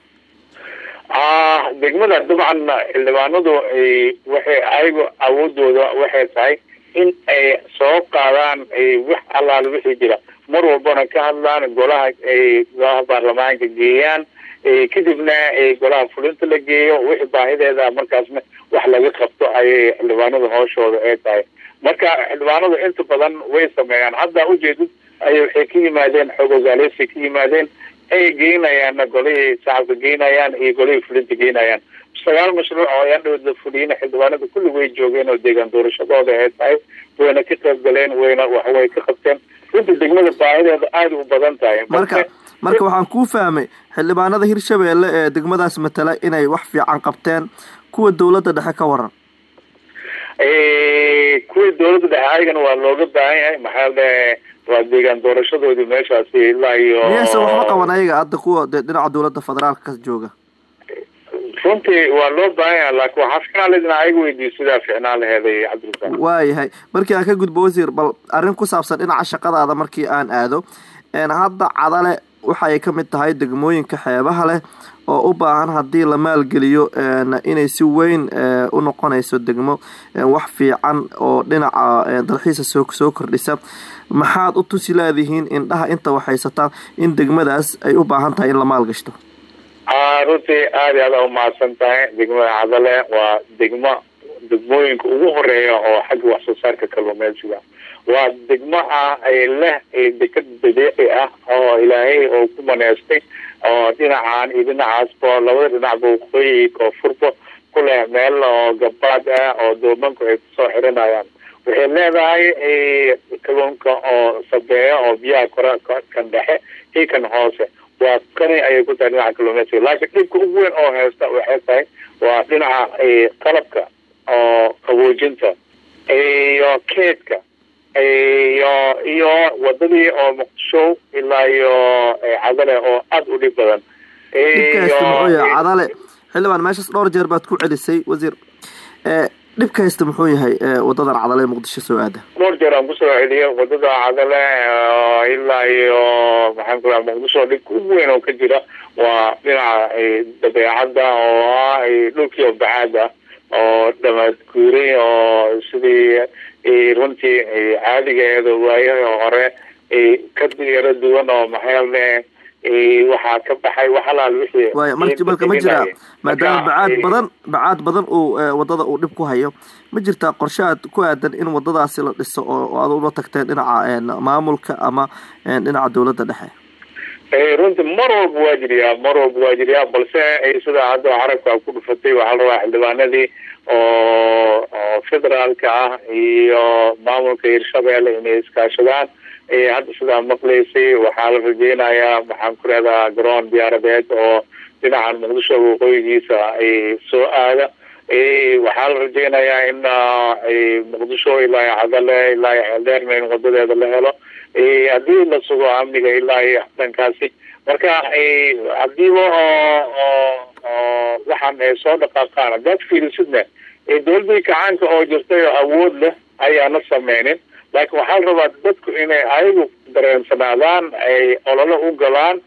ah degmada dabcan xildhibaanadu eh, waxay ayagu awoodooda waxay tahay in ay soo qaadaan eh, wax allaale wixii jira mar walbana ka hadlaan golaha ay golaha baarlamaanka geeyaan eh, kadibna eh, golaha fulinta la geeyo wixii baahideeda markaasna wax laga qabto ayay xildhibaanada hooshooda ay tahay marka xildhibaanadu inta badan way sameeyaan hadda ujeedid ay waxay ka yimaadeen xoog ogaaleysi ka yimaadeen ay geynayaan golihii shacabka geynayaan iyo golihii fulinta geynayaan sagaal mashruuc oo ayaan dhawad la fuliyeyna xildhibaanada kulli way joogeen oo deegaan doorashadooda ay tahay wayna ka qayb galeen wayna waxway ka qabteen runtii degmada baahideeda aada u badan tahay marka marka waxaan kuu fahmay xildhibaanada hirshabeelle ee degmadaas matala inay wax fiican qabteen kuwa dowladda dhexe ka waran kuwii dowladda dhexe ayagana waa looga baahan yahay maxaa le waa deegaan doorashadoodii meeshaasi ilaa iyo miyaysan waxba qaban ayaga hadda kuwa de dhinaca dowladda federaalka ka jooga runtii waa loo baahan yahay laakiin waxaa ficnaan lahayd in ayaga weydiiyo sidaa ficnaan laheeday cabdirasaaq waayahay markii aan ka gudbo wasiir bal arrin ku saabsan dhinaca shaqadaada markii aan aado hadda cadale waxa ay ka mid tahay degmooyinka xeebaha leh oo u baahan haddii la maalgeliyo inay si weyn u noqonayso degmo wax fiican oo dhinaca dalxiisa soo soo kordhisa maxaad u tusi leedihiin indhaha inta waxhaysataan in degmadaas ay u baahan tahay in la maalgashto runtii aada i aada umahadsan tahay degmada cadale waa degmo degmooyinka ugu horeeya oo xagga wax soo saarka kalluumeysiga waa degmo ah leh dekad dabiici ah oo ilaahay oo ku maneystay oo dhinacan iyo dhinacaasba labada dhinacba waqooyi koonfurba ku leh meel oo gabaad ah oo doomanku ay kusoo xiranayaan waxay leedahay kalluunka oo sabeeya oo biyaha kore kan dhexe iyo kan hoose waa kani ayay ku tahay dhinaca kalluumeysiga laakiin dhibka ugu weyn oo haysta waxay tahay waa dhinaca qalabka oo qaboojinta iyo keedka iyo iyo wadadii oo muqdisho ilaa iyo cadale oo aada u dhib badan dhibka haysta muxuu yahay cadale xildhibaan meeshaas dhowr jeer baad ku celisay wasiir dhibka haysta muxuu yahay wadadan cadale ee muqdisho soo aada dhowr jeer aan kusoo celiyay wadada cadale ilaa iyo maxaan ku raha muqdisho dhibka ugu weyn oo ka jira waa dhinaca dabeecadda oo ah dhulkii bacaad ah oo dhamaad guuray oo sidii runtii caadigeeda waayaha hore ka yaro duwan oo maxaale waxaa ka baxay wax alaal wixii waaya marka marka ma jiraa maadaama bacaad badan bacaad badan uu wadada uu dhib ku hayo ma jirtaa qorshe aad ku aadan in wadadaasi la dhiso oo aad ula tagteen dhinaca maamulka ama dhinaca dowladda dhexe runtii mar walba waa jiriyaa mar walba waa jiriyaa balse sida hadda carabka ku dhufatay waxaa la rabaa xildhibaanadii oo oo federaalka ah iyo maamulka hirshabeelle inay iskaashadaan hadda sidaa maqlaysay waxaa la rajeynayaa maxaan ku leedaha garoon diyaaradeed oo dhinacan muqdisho waqooyigiisa ay soo aada waxaa la rajeynayaa in muqdisho ilaa cadale ilaa xeeldheerna in wadadeeda la helo haddii la sugo amniga ilaa iyo dhankaasi marka hadiiba oo oo waxaan ay soo dhaqaaqaan haddaad fiirisidna dowladii kacaanka oo jirtay oo awood leh ayaana sameynin laakiin waxaa la rabaa dadku inay ayagu dareensanaadaan ay ololo u galaan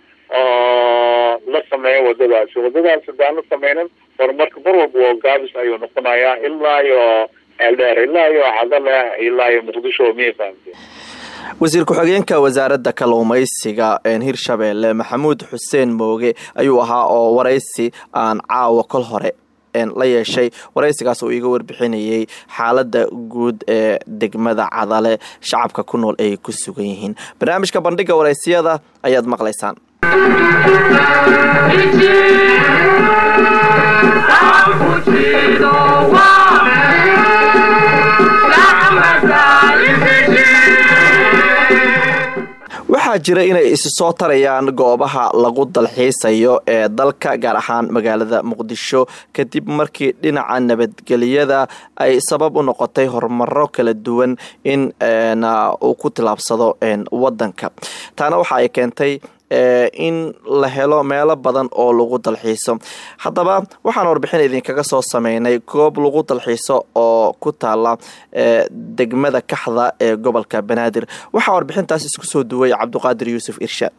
oo la sameeyo wadadaasi wadadaasi haddaan la sameynin horumarka mar walba oo gaabis ayuu noqonayaa ilaa iyo eldheer ilaa iyo cadale ilaa iyo muqdisho miya fahamte wasiir ku-xigeenka wasaaradda kalluumaysiga hirshabeelle maxamuud xuseen mooge ayuu ahaa oo waraysi aan caawa kol hore la yeeshay waraysigaas oo iiga warbixinayay xaaladda guud ee degmada cadale shacabka ku nool ay ku sugan yihiin barnaamijka bandhiga waraysiyada ayaad maqlaysaan waxaa jira inay isi soo tarayaan goobaha lagu dalxiisayo ee dalka gaar ahaan magaalada muqdisho kadib markii dhinaca nabadgelyada ay sabab u noqotay horumaro kala duwan in uu ku tilaabsado wadanka taana waxa ay keentay in la helo meelo badan oo lagu dalxiiso haddaba waxaan warbixin idinkaga soo sameynay goob lagu dalxiiso oo ku taala degmada kaxda ee gobolka banaadir waxaa warbixintaas isku soo duway cabduqaadir yuusuf irshaad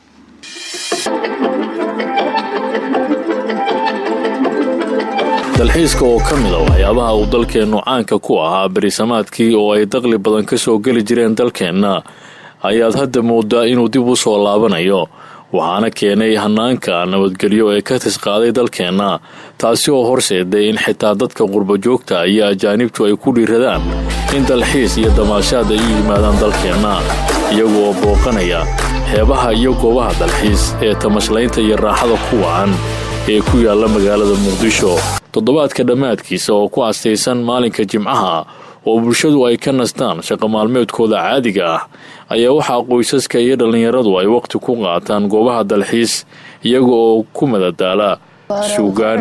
dalxiiska oo ka mid a waxyaabaha uu dalkeennu caanka ku ahaa berisamaadkii oo ay daqli badan ka soo geli jireen dalkeenna ayaad hadda moodaa inuu dib u soo laabanayo waxaana keenay hanaanka nabadgelyo ee ka tisqaaday dalkeenna taasi oo horseeday in xitaa dadka qurbajoogta iyo ajaanibtu ay ku dhiiradaan in dalxiis iyo damaashaad ay u yimaadaan dalkeenna iyagu oo booqanaya xeebaha iyo goobaha dalxiis ee tamashlaynta iyo raaxada ku wacan ee ku yaalla magaalada muqdisho toddobaadka dhammaadkiisa oo ku astaysan maalinka jimcaha oo bulshadu ay ka nastaan shaqo maalmeedkooda caadiga ah ayaa waxaa qoysaska iyo dhallinyaradu ay waqti ku qaataan goobaha dalxiis iyaga oo ku madadaala suugaan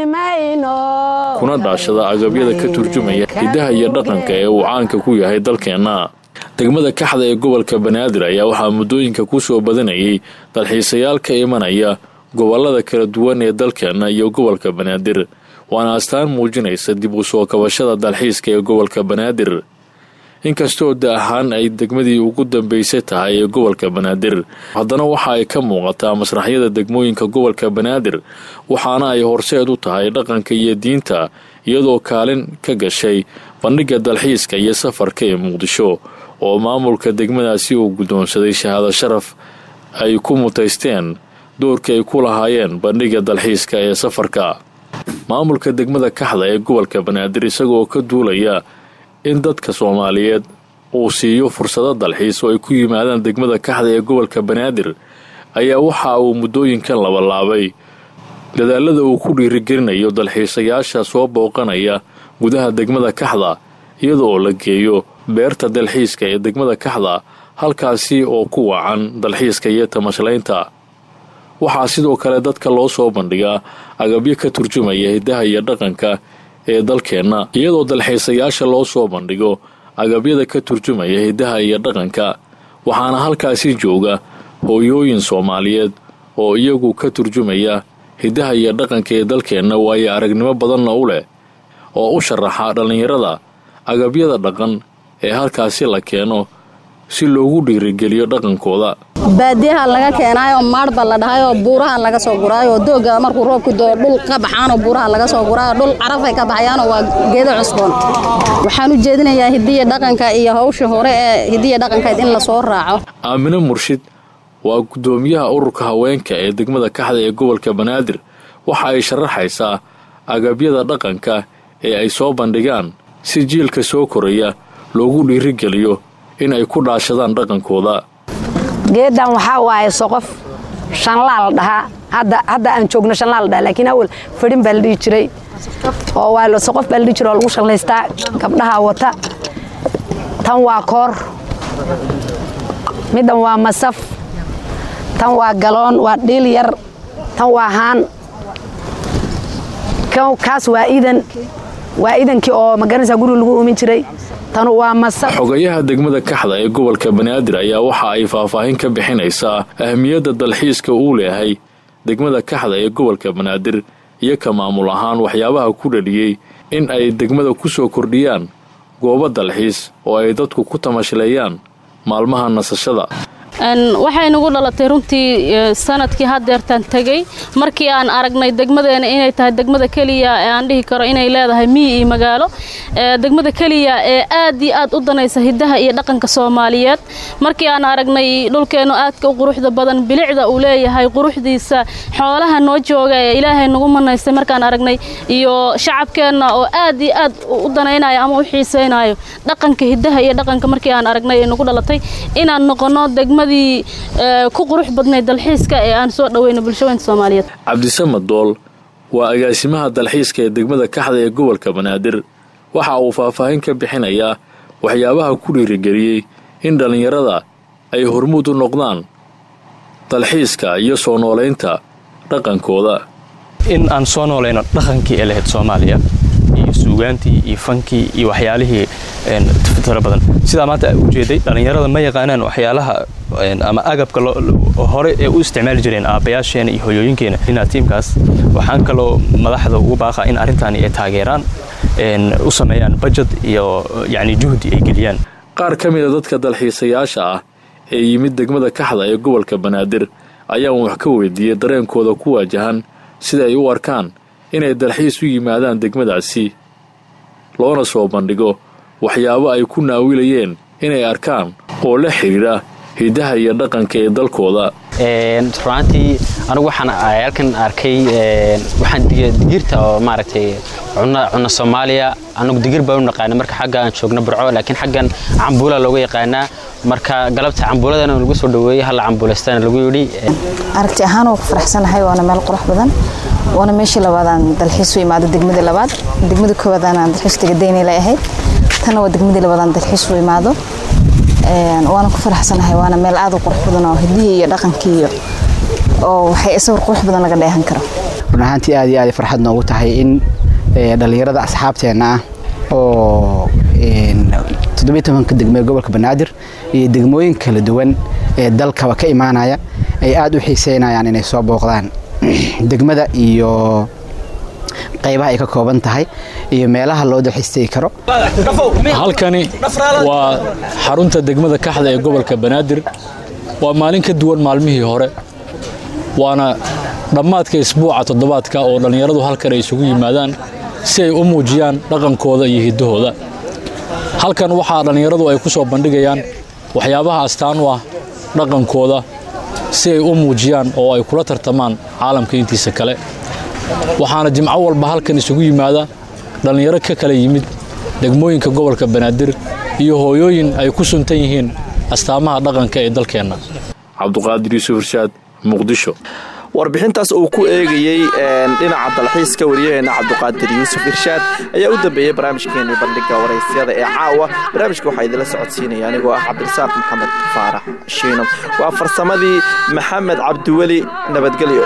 kuna dhaashada agabyada ka turjumaya hidaha iyo dhaqanka ee uu caanka ku yahay dalkeenna degmada kaxda ee gobolka banaadir ayaa waxaa muddooyinka ku soo badanayay dalxiisayaal ka imanaya gobolada kala duwan ee dalkeenna iyo gobolka banaadir waana astaan muujinaysa dib u soo kabashada dalxiiska ee gobolka banaadir inkastoo da ahaan ay degmadii ugu dambaysay tahay ee gobolka banaadir haddana waxa ay ka muuqataa masraxyada degmooyinka gobolka banaadir waxaana ay horseed u tahay dhaqanka iyo diinta iyadoo kaalin ka gashay bandhigga dalxiiska iyo safarka ee muqdisho oo maamulka degmadaasi uu guddoonsaday shahaado sharaf ay ku mutaysteen doorkii ay ku lahaayeen bandhigga dalxiiska ee safarka maamulka degmada kaxda ee gobolka banaadir isagoo ka duulaya in dadka soomaaliyeed uu siiyo fursado dalxiis oo ay ku yimaadaan degmada kaxda ee gobolka banaadir ayaa waxa uu muddooyinkan labalaabay dadaalada uu ku dhiirigelinayo dalxiisayaasha soo booqanaya gudaha degmada kaxda iyada oo la geeyo beerta dalxiiska ee degmada kaxda halkaasi oo ku wacan dalxiiska iyo tamashlaynta waxaa sidoo kale dadka loo soo bandhigaa agabyo ka turjumaya hidaha iyo dhaqanka ee dalkeenna iyadoo dalxiisayaasha loo soo bandhigo agabyada ka turjumaya hidaha iyo dhaqanka waxaana halkaasi jooga hooyooyin soomaaliyeed oo iyagu ka turjumaya hidaha iyo dhaqanka ee dalkeenna waayo aragnimo badanna u leh oo u sharaxa dhallinyarada agabyada dhaqan ee halkaasi la keeno si loogu dhiirigeliyo dhaqankooda baadiyaha laga keenaayo maadhba la dhahayoo buuraha laga soo guraayo dooga markuu roobku doo dhul ka baxaanoo buuraha laga soo guraayo dhul carafay ka baxayaanoo waa geedo cusboon waxaan u jeedinayaa hidiya dhaqanka iyo hawsha hore ee hidiya dhaqankeed in lasoo raaco aamino murshid waa guddoomiyaha ururka haweenka ee degmada kaxda ee gobolka banaadir waxa ay sharaxaysaa agabyada dhaqanka ee ay soo bandhigaan si jiilka soo koraya loogu dhiirigeliyo in ay ku dhaashadaan dhaqankooda geedan waxaa waaye soqof shanlaa la dhahaa hadda aan joogno shanlaa la dhahaa laakiin awal fadhin baa la dhihi jiray oo waa soqof baa la dhihi jiray oo lagu shanlaystaa gabdhaha wata tan waa koor middan waa masaf tan waa galoon waa dhiil yar tan waa haan kaas waa idan waa idankii oo magaranaysaa guriga lagu uumin jiray tanu waa masaf xogayaha degmada kaxda ee gobolka banaadir ayaa waxa ay faahfaahin ka bixinaysaa ahmiyadda dalxiiska uu leeyahay degmada kaxda ee gobolka banaadir iyo ka maamul ahaan waxyaabaha ku dhaliyey in ay degmada ku soo kordhiyaan goobo dalxiis oo ay dadku ku tamashleeyaan maalmaha nasashada waxay nagu dhalatay runtii sanadkii hadeertaan tegey markii aan aragnay degmadeena inay tahay degmada keliya ee aan dhihi karo inay leedahay miyi iyo magaalo degmada keliya ee aad iyo aad u danaysa hidaha iyo dhaqanka soomaaliyeed markii aan aragnay dhulkeennu aadka u quruxda badan bilicda uu leeyahay quruxdiisa xoolaha noo jooga ee ilaahay nagu manaystay markaan aragnay iyo shacabkeenna oo aad iyo aad u danaynayo ama u xiisaynayo dhaqanka hidaha iyo dhaqanka markii aan aragnay ee nagu dhalatay inaan noqono degmada ku qurux badnayd dalxiiska ee aan soo dhaweyno bulshaweynta soomaaliyeed cabdisamad dool waa agaasimaha dalxiiska ee degmada kaxda ee gobolka banaadir waxa uu faahfaahin ka bixinayaa waxyaabaha ku dhiirigeliyey in dhallinyarada ay hormuud u noqdaan dalxiiska iyo soo noolaynta dhaqankooda in aan soo noolayno dhaqankii ee lahayd soomaaliya iyo suugaantii iyo fankii iyo waxyaalihii tara badan sidaa maanta ujeeday dhallinyarada ma yaqaanaan waxyaalaha ama agabka hore ee u isticmaali jireen aabbayaasheena iyo hoyooyinkeena inaa tiimkaas waxaan kaloo madaxda ugu baaqaa in arrintaani ay taageeraan u sameeyaan bajad iyo yacni juhdi ay geliyaan qaar ka mida dadka dalxiisayaasha ah ee yimid degmada kaxda ee gobolka banaadir ayaan wax ka weydiiyey dareenkooda ku waajahan sida ay u arkaan inay dalxiis u yimaadaan degmadaasi loona soo bandhigo waxyaabo ay ku naawilayeen inay arkaan oo la xidhiidha hidaha iyo dhaqanka ee dalkooda runaantii anigu waxaan halkan arkay waxaan digirta oo maaragtay cunno soomaaliya anagu digir baan u naqaana marka xagga aan joogno burco laakiin xaggan cambuula looga yaqaanaa marka galabta cambuuladana lagu soo dhaweeyey halla cambuulaystana lagu yidhi aragti ahaan waa ku faraxsanahay waana meel qurux badan waana meeshii labaad aan dalxiis u imaado degmada labaad degmada koowaad aan dalxiis taga daynay la ahayd tana waa degmadii labadan dalxiis u imaado waana ku faraxsanahay waana meel aad u qurux badan oo hidihii iyo dhaqankii iyo oo waxay sawir qurux badan laga dheehan karo run ahaantii aad iyo aad farxad noogu tahay in dhallinyarada asxaabteenna ah oo toddobiyo tobanka degmee gobolka banaadir iyo degmooyin kala duwan ee dalkaba ka imaanaya ay aad u xiiseynayaan inay soo booqdaan degmada iyo qaybaha ay ka kooban tahay iyo meelaha loo dalxiistegi karo halkani waa xarunta degmada kaxda ee gobolka banaadir waa maalin ka duwan maalmihii hore waana dhammaadka isbuuca toddobaadka oo dhallinyaradu halkan ay isugu yimaadaan si ay u muujiyaan dhaqankooda iyo hiddahooda halkan waxaa dhallinyaradu ay ku soo bandhigayaan waxyaabaha astaan u ah dhaqankooda si ay u muujiyaan oo ay kula tartamaan caalamka intiisa kale waxaana jimco walba halkan isugu yimaada dhallinyaro ka kala yimid degmooyinka gobolka banaadir iyo hooyooyin ay ku suntan yihiin astaamaha dhaqanka ee dalkeenna cabduqaadir yuusuf irshaad muqdisho warbixintaas uu ku eegayey dhinaca dalxiiska waryaheena cabduqaadir yuusuf irshaad ayaa u dambeeyey barnaamijkeenii bandhiga waraysyada ee caawa barnaamijka waxaa idinla socodsiinaya anigoo ah cabdirasaaq maxamed faarax shiino waa farsamadii maxamed cabdiweli nabadgelyo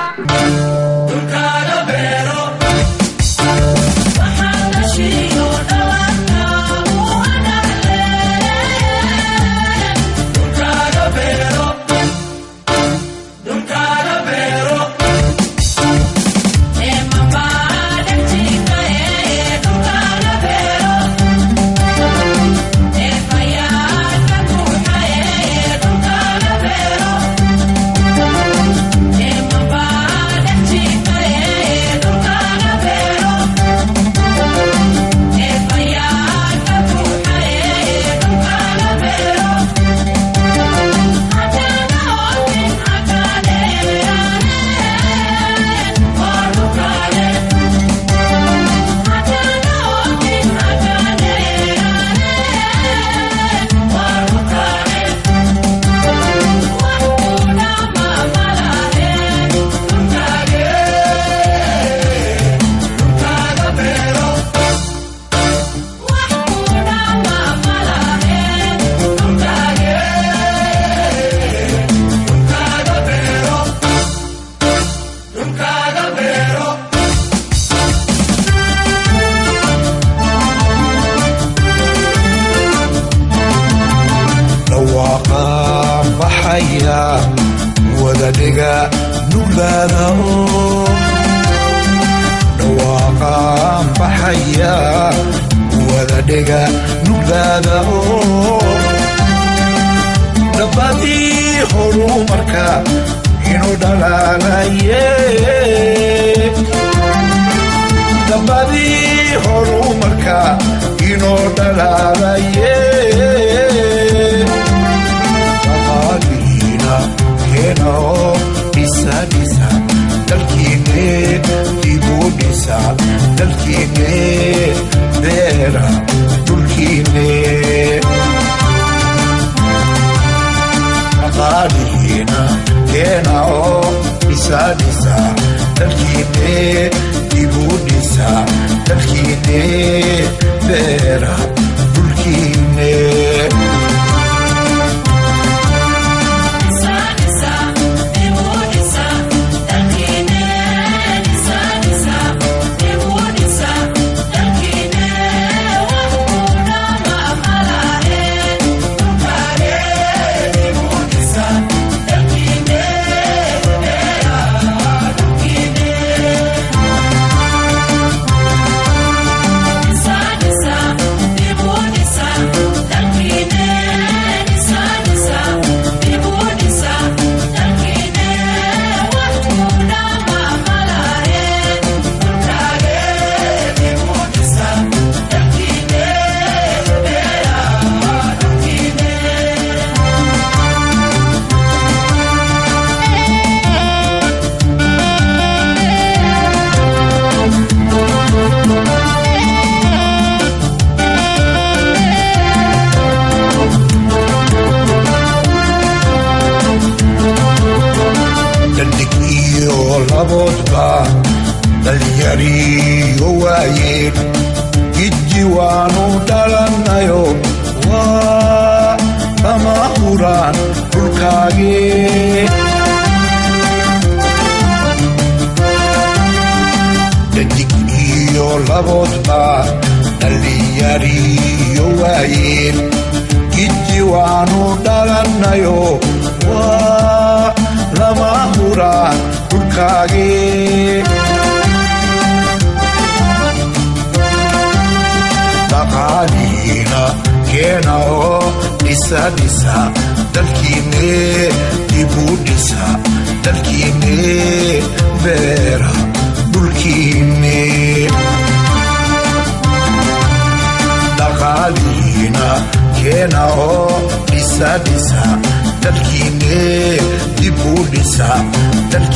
Sa waanu dhalannayo waa lama huraan dhulkaagii dhadig iyo laboodba dhallinyariyo waayeen giddi waanu dhalannayo waa lama huraan dhulkaagii dhaqaaliina keena oo dhisa dhisa dalkiinne dibuu dhisa dalkiinne beera dhulkiinne dhaqaaliina keena oo dhisa dhisa dalkiinne dibuu dhisa dalkiinne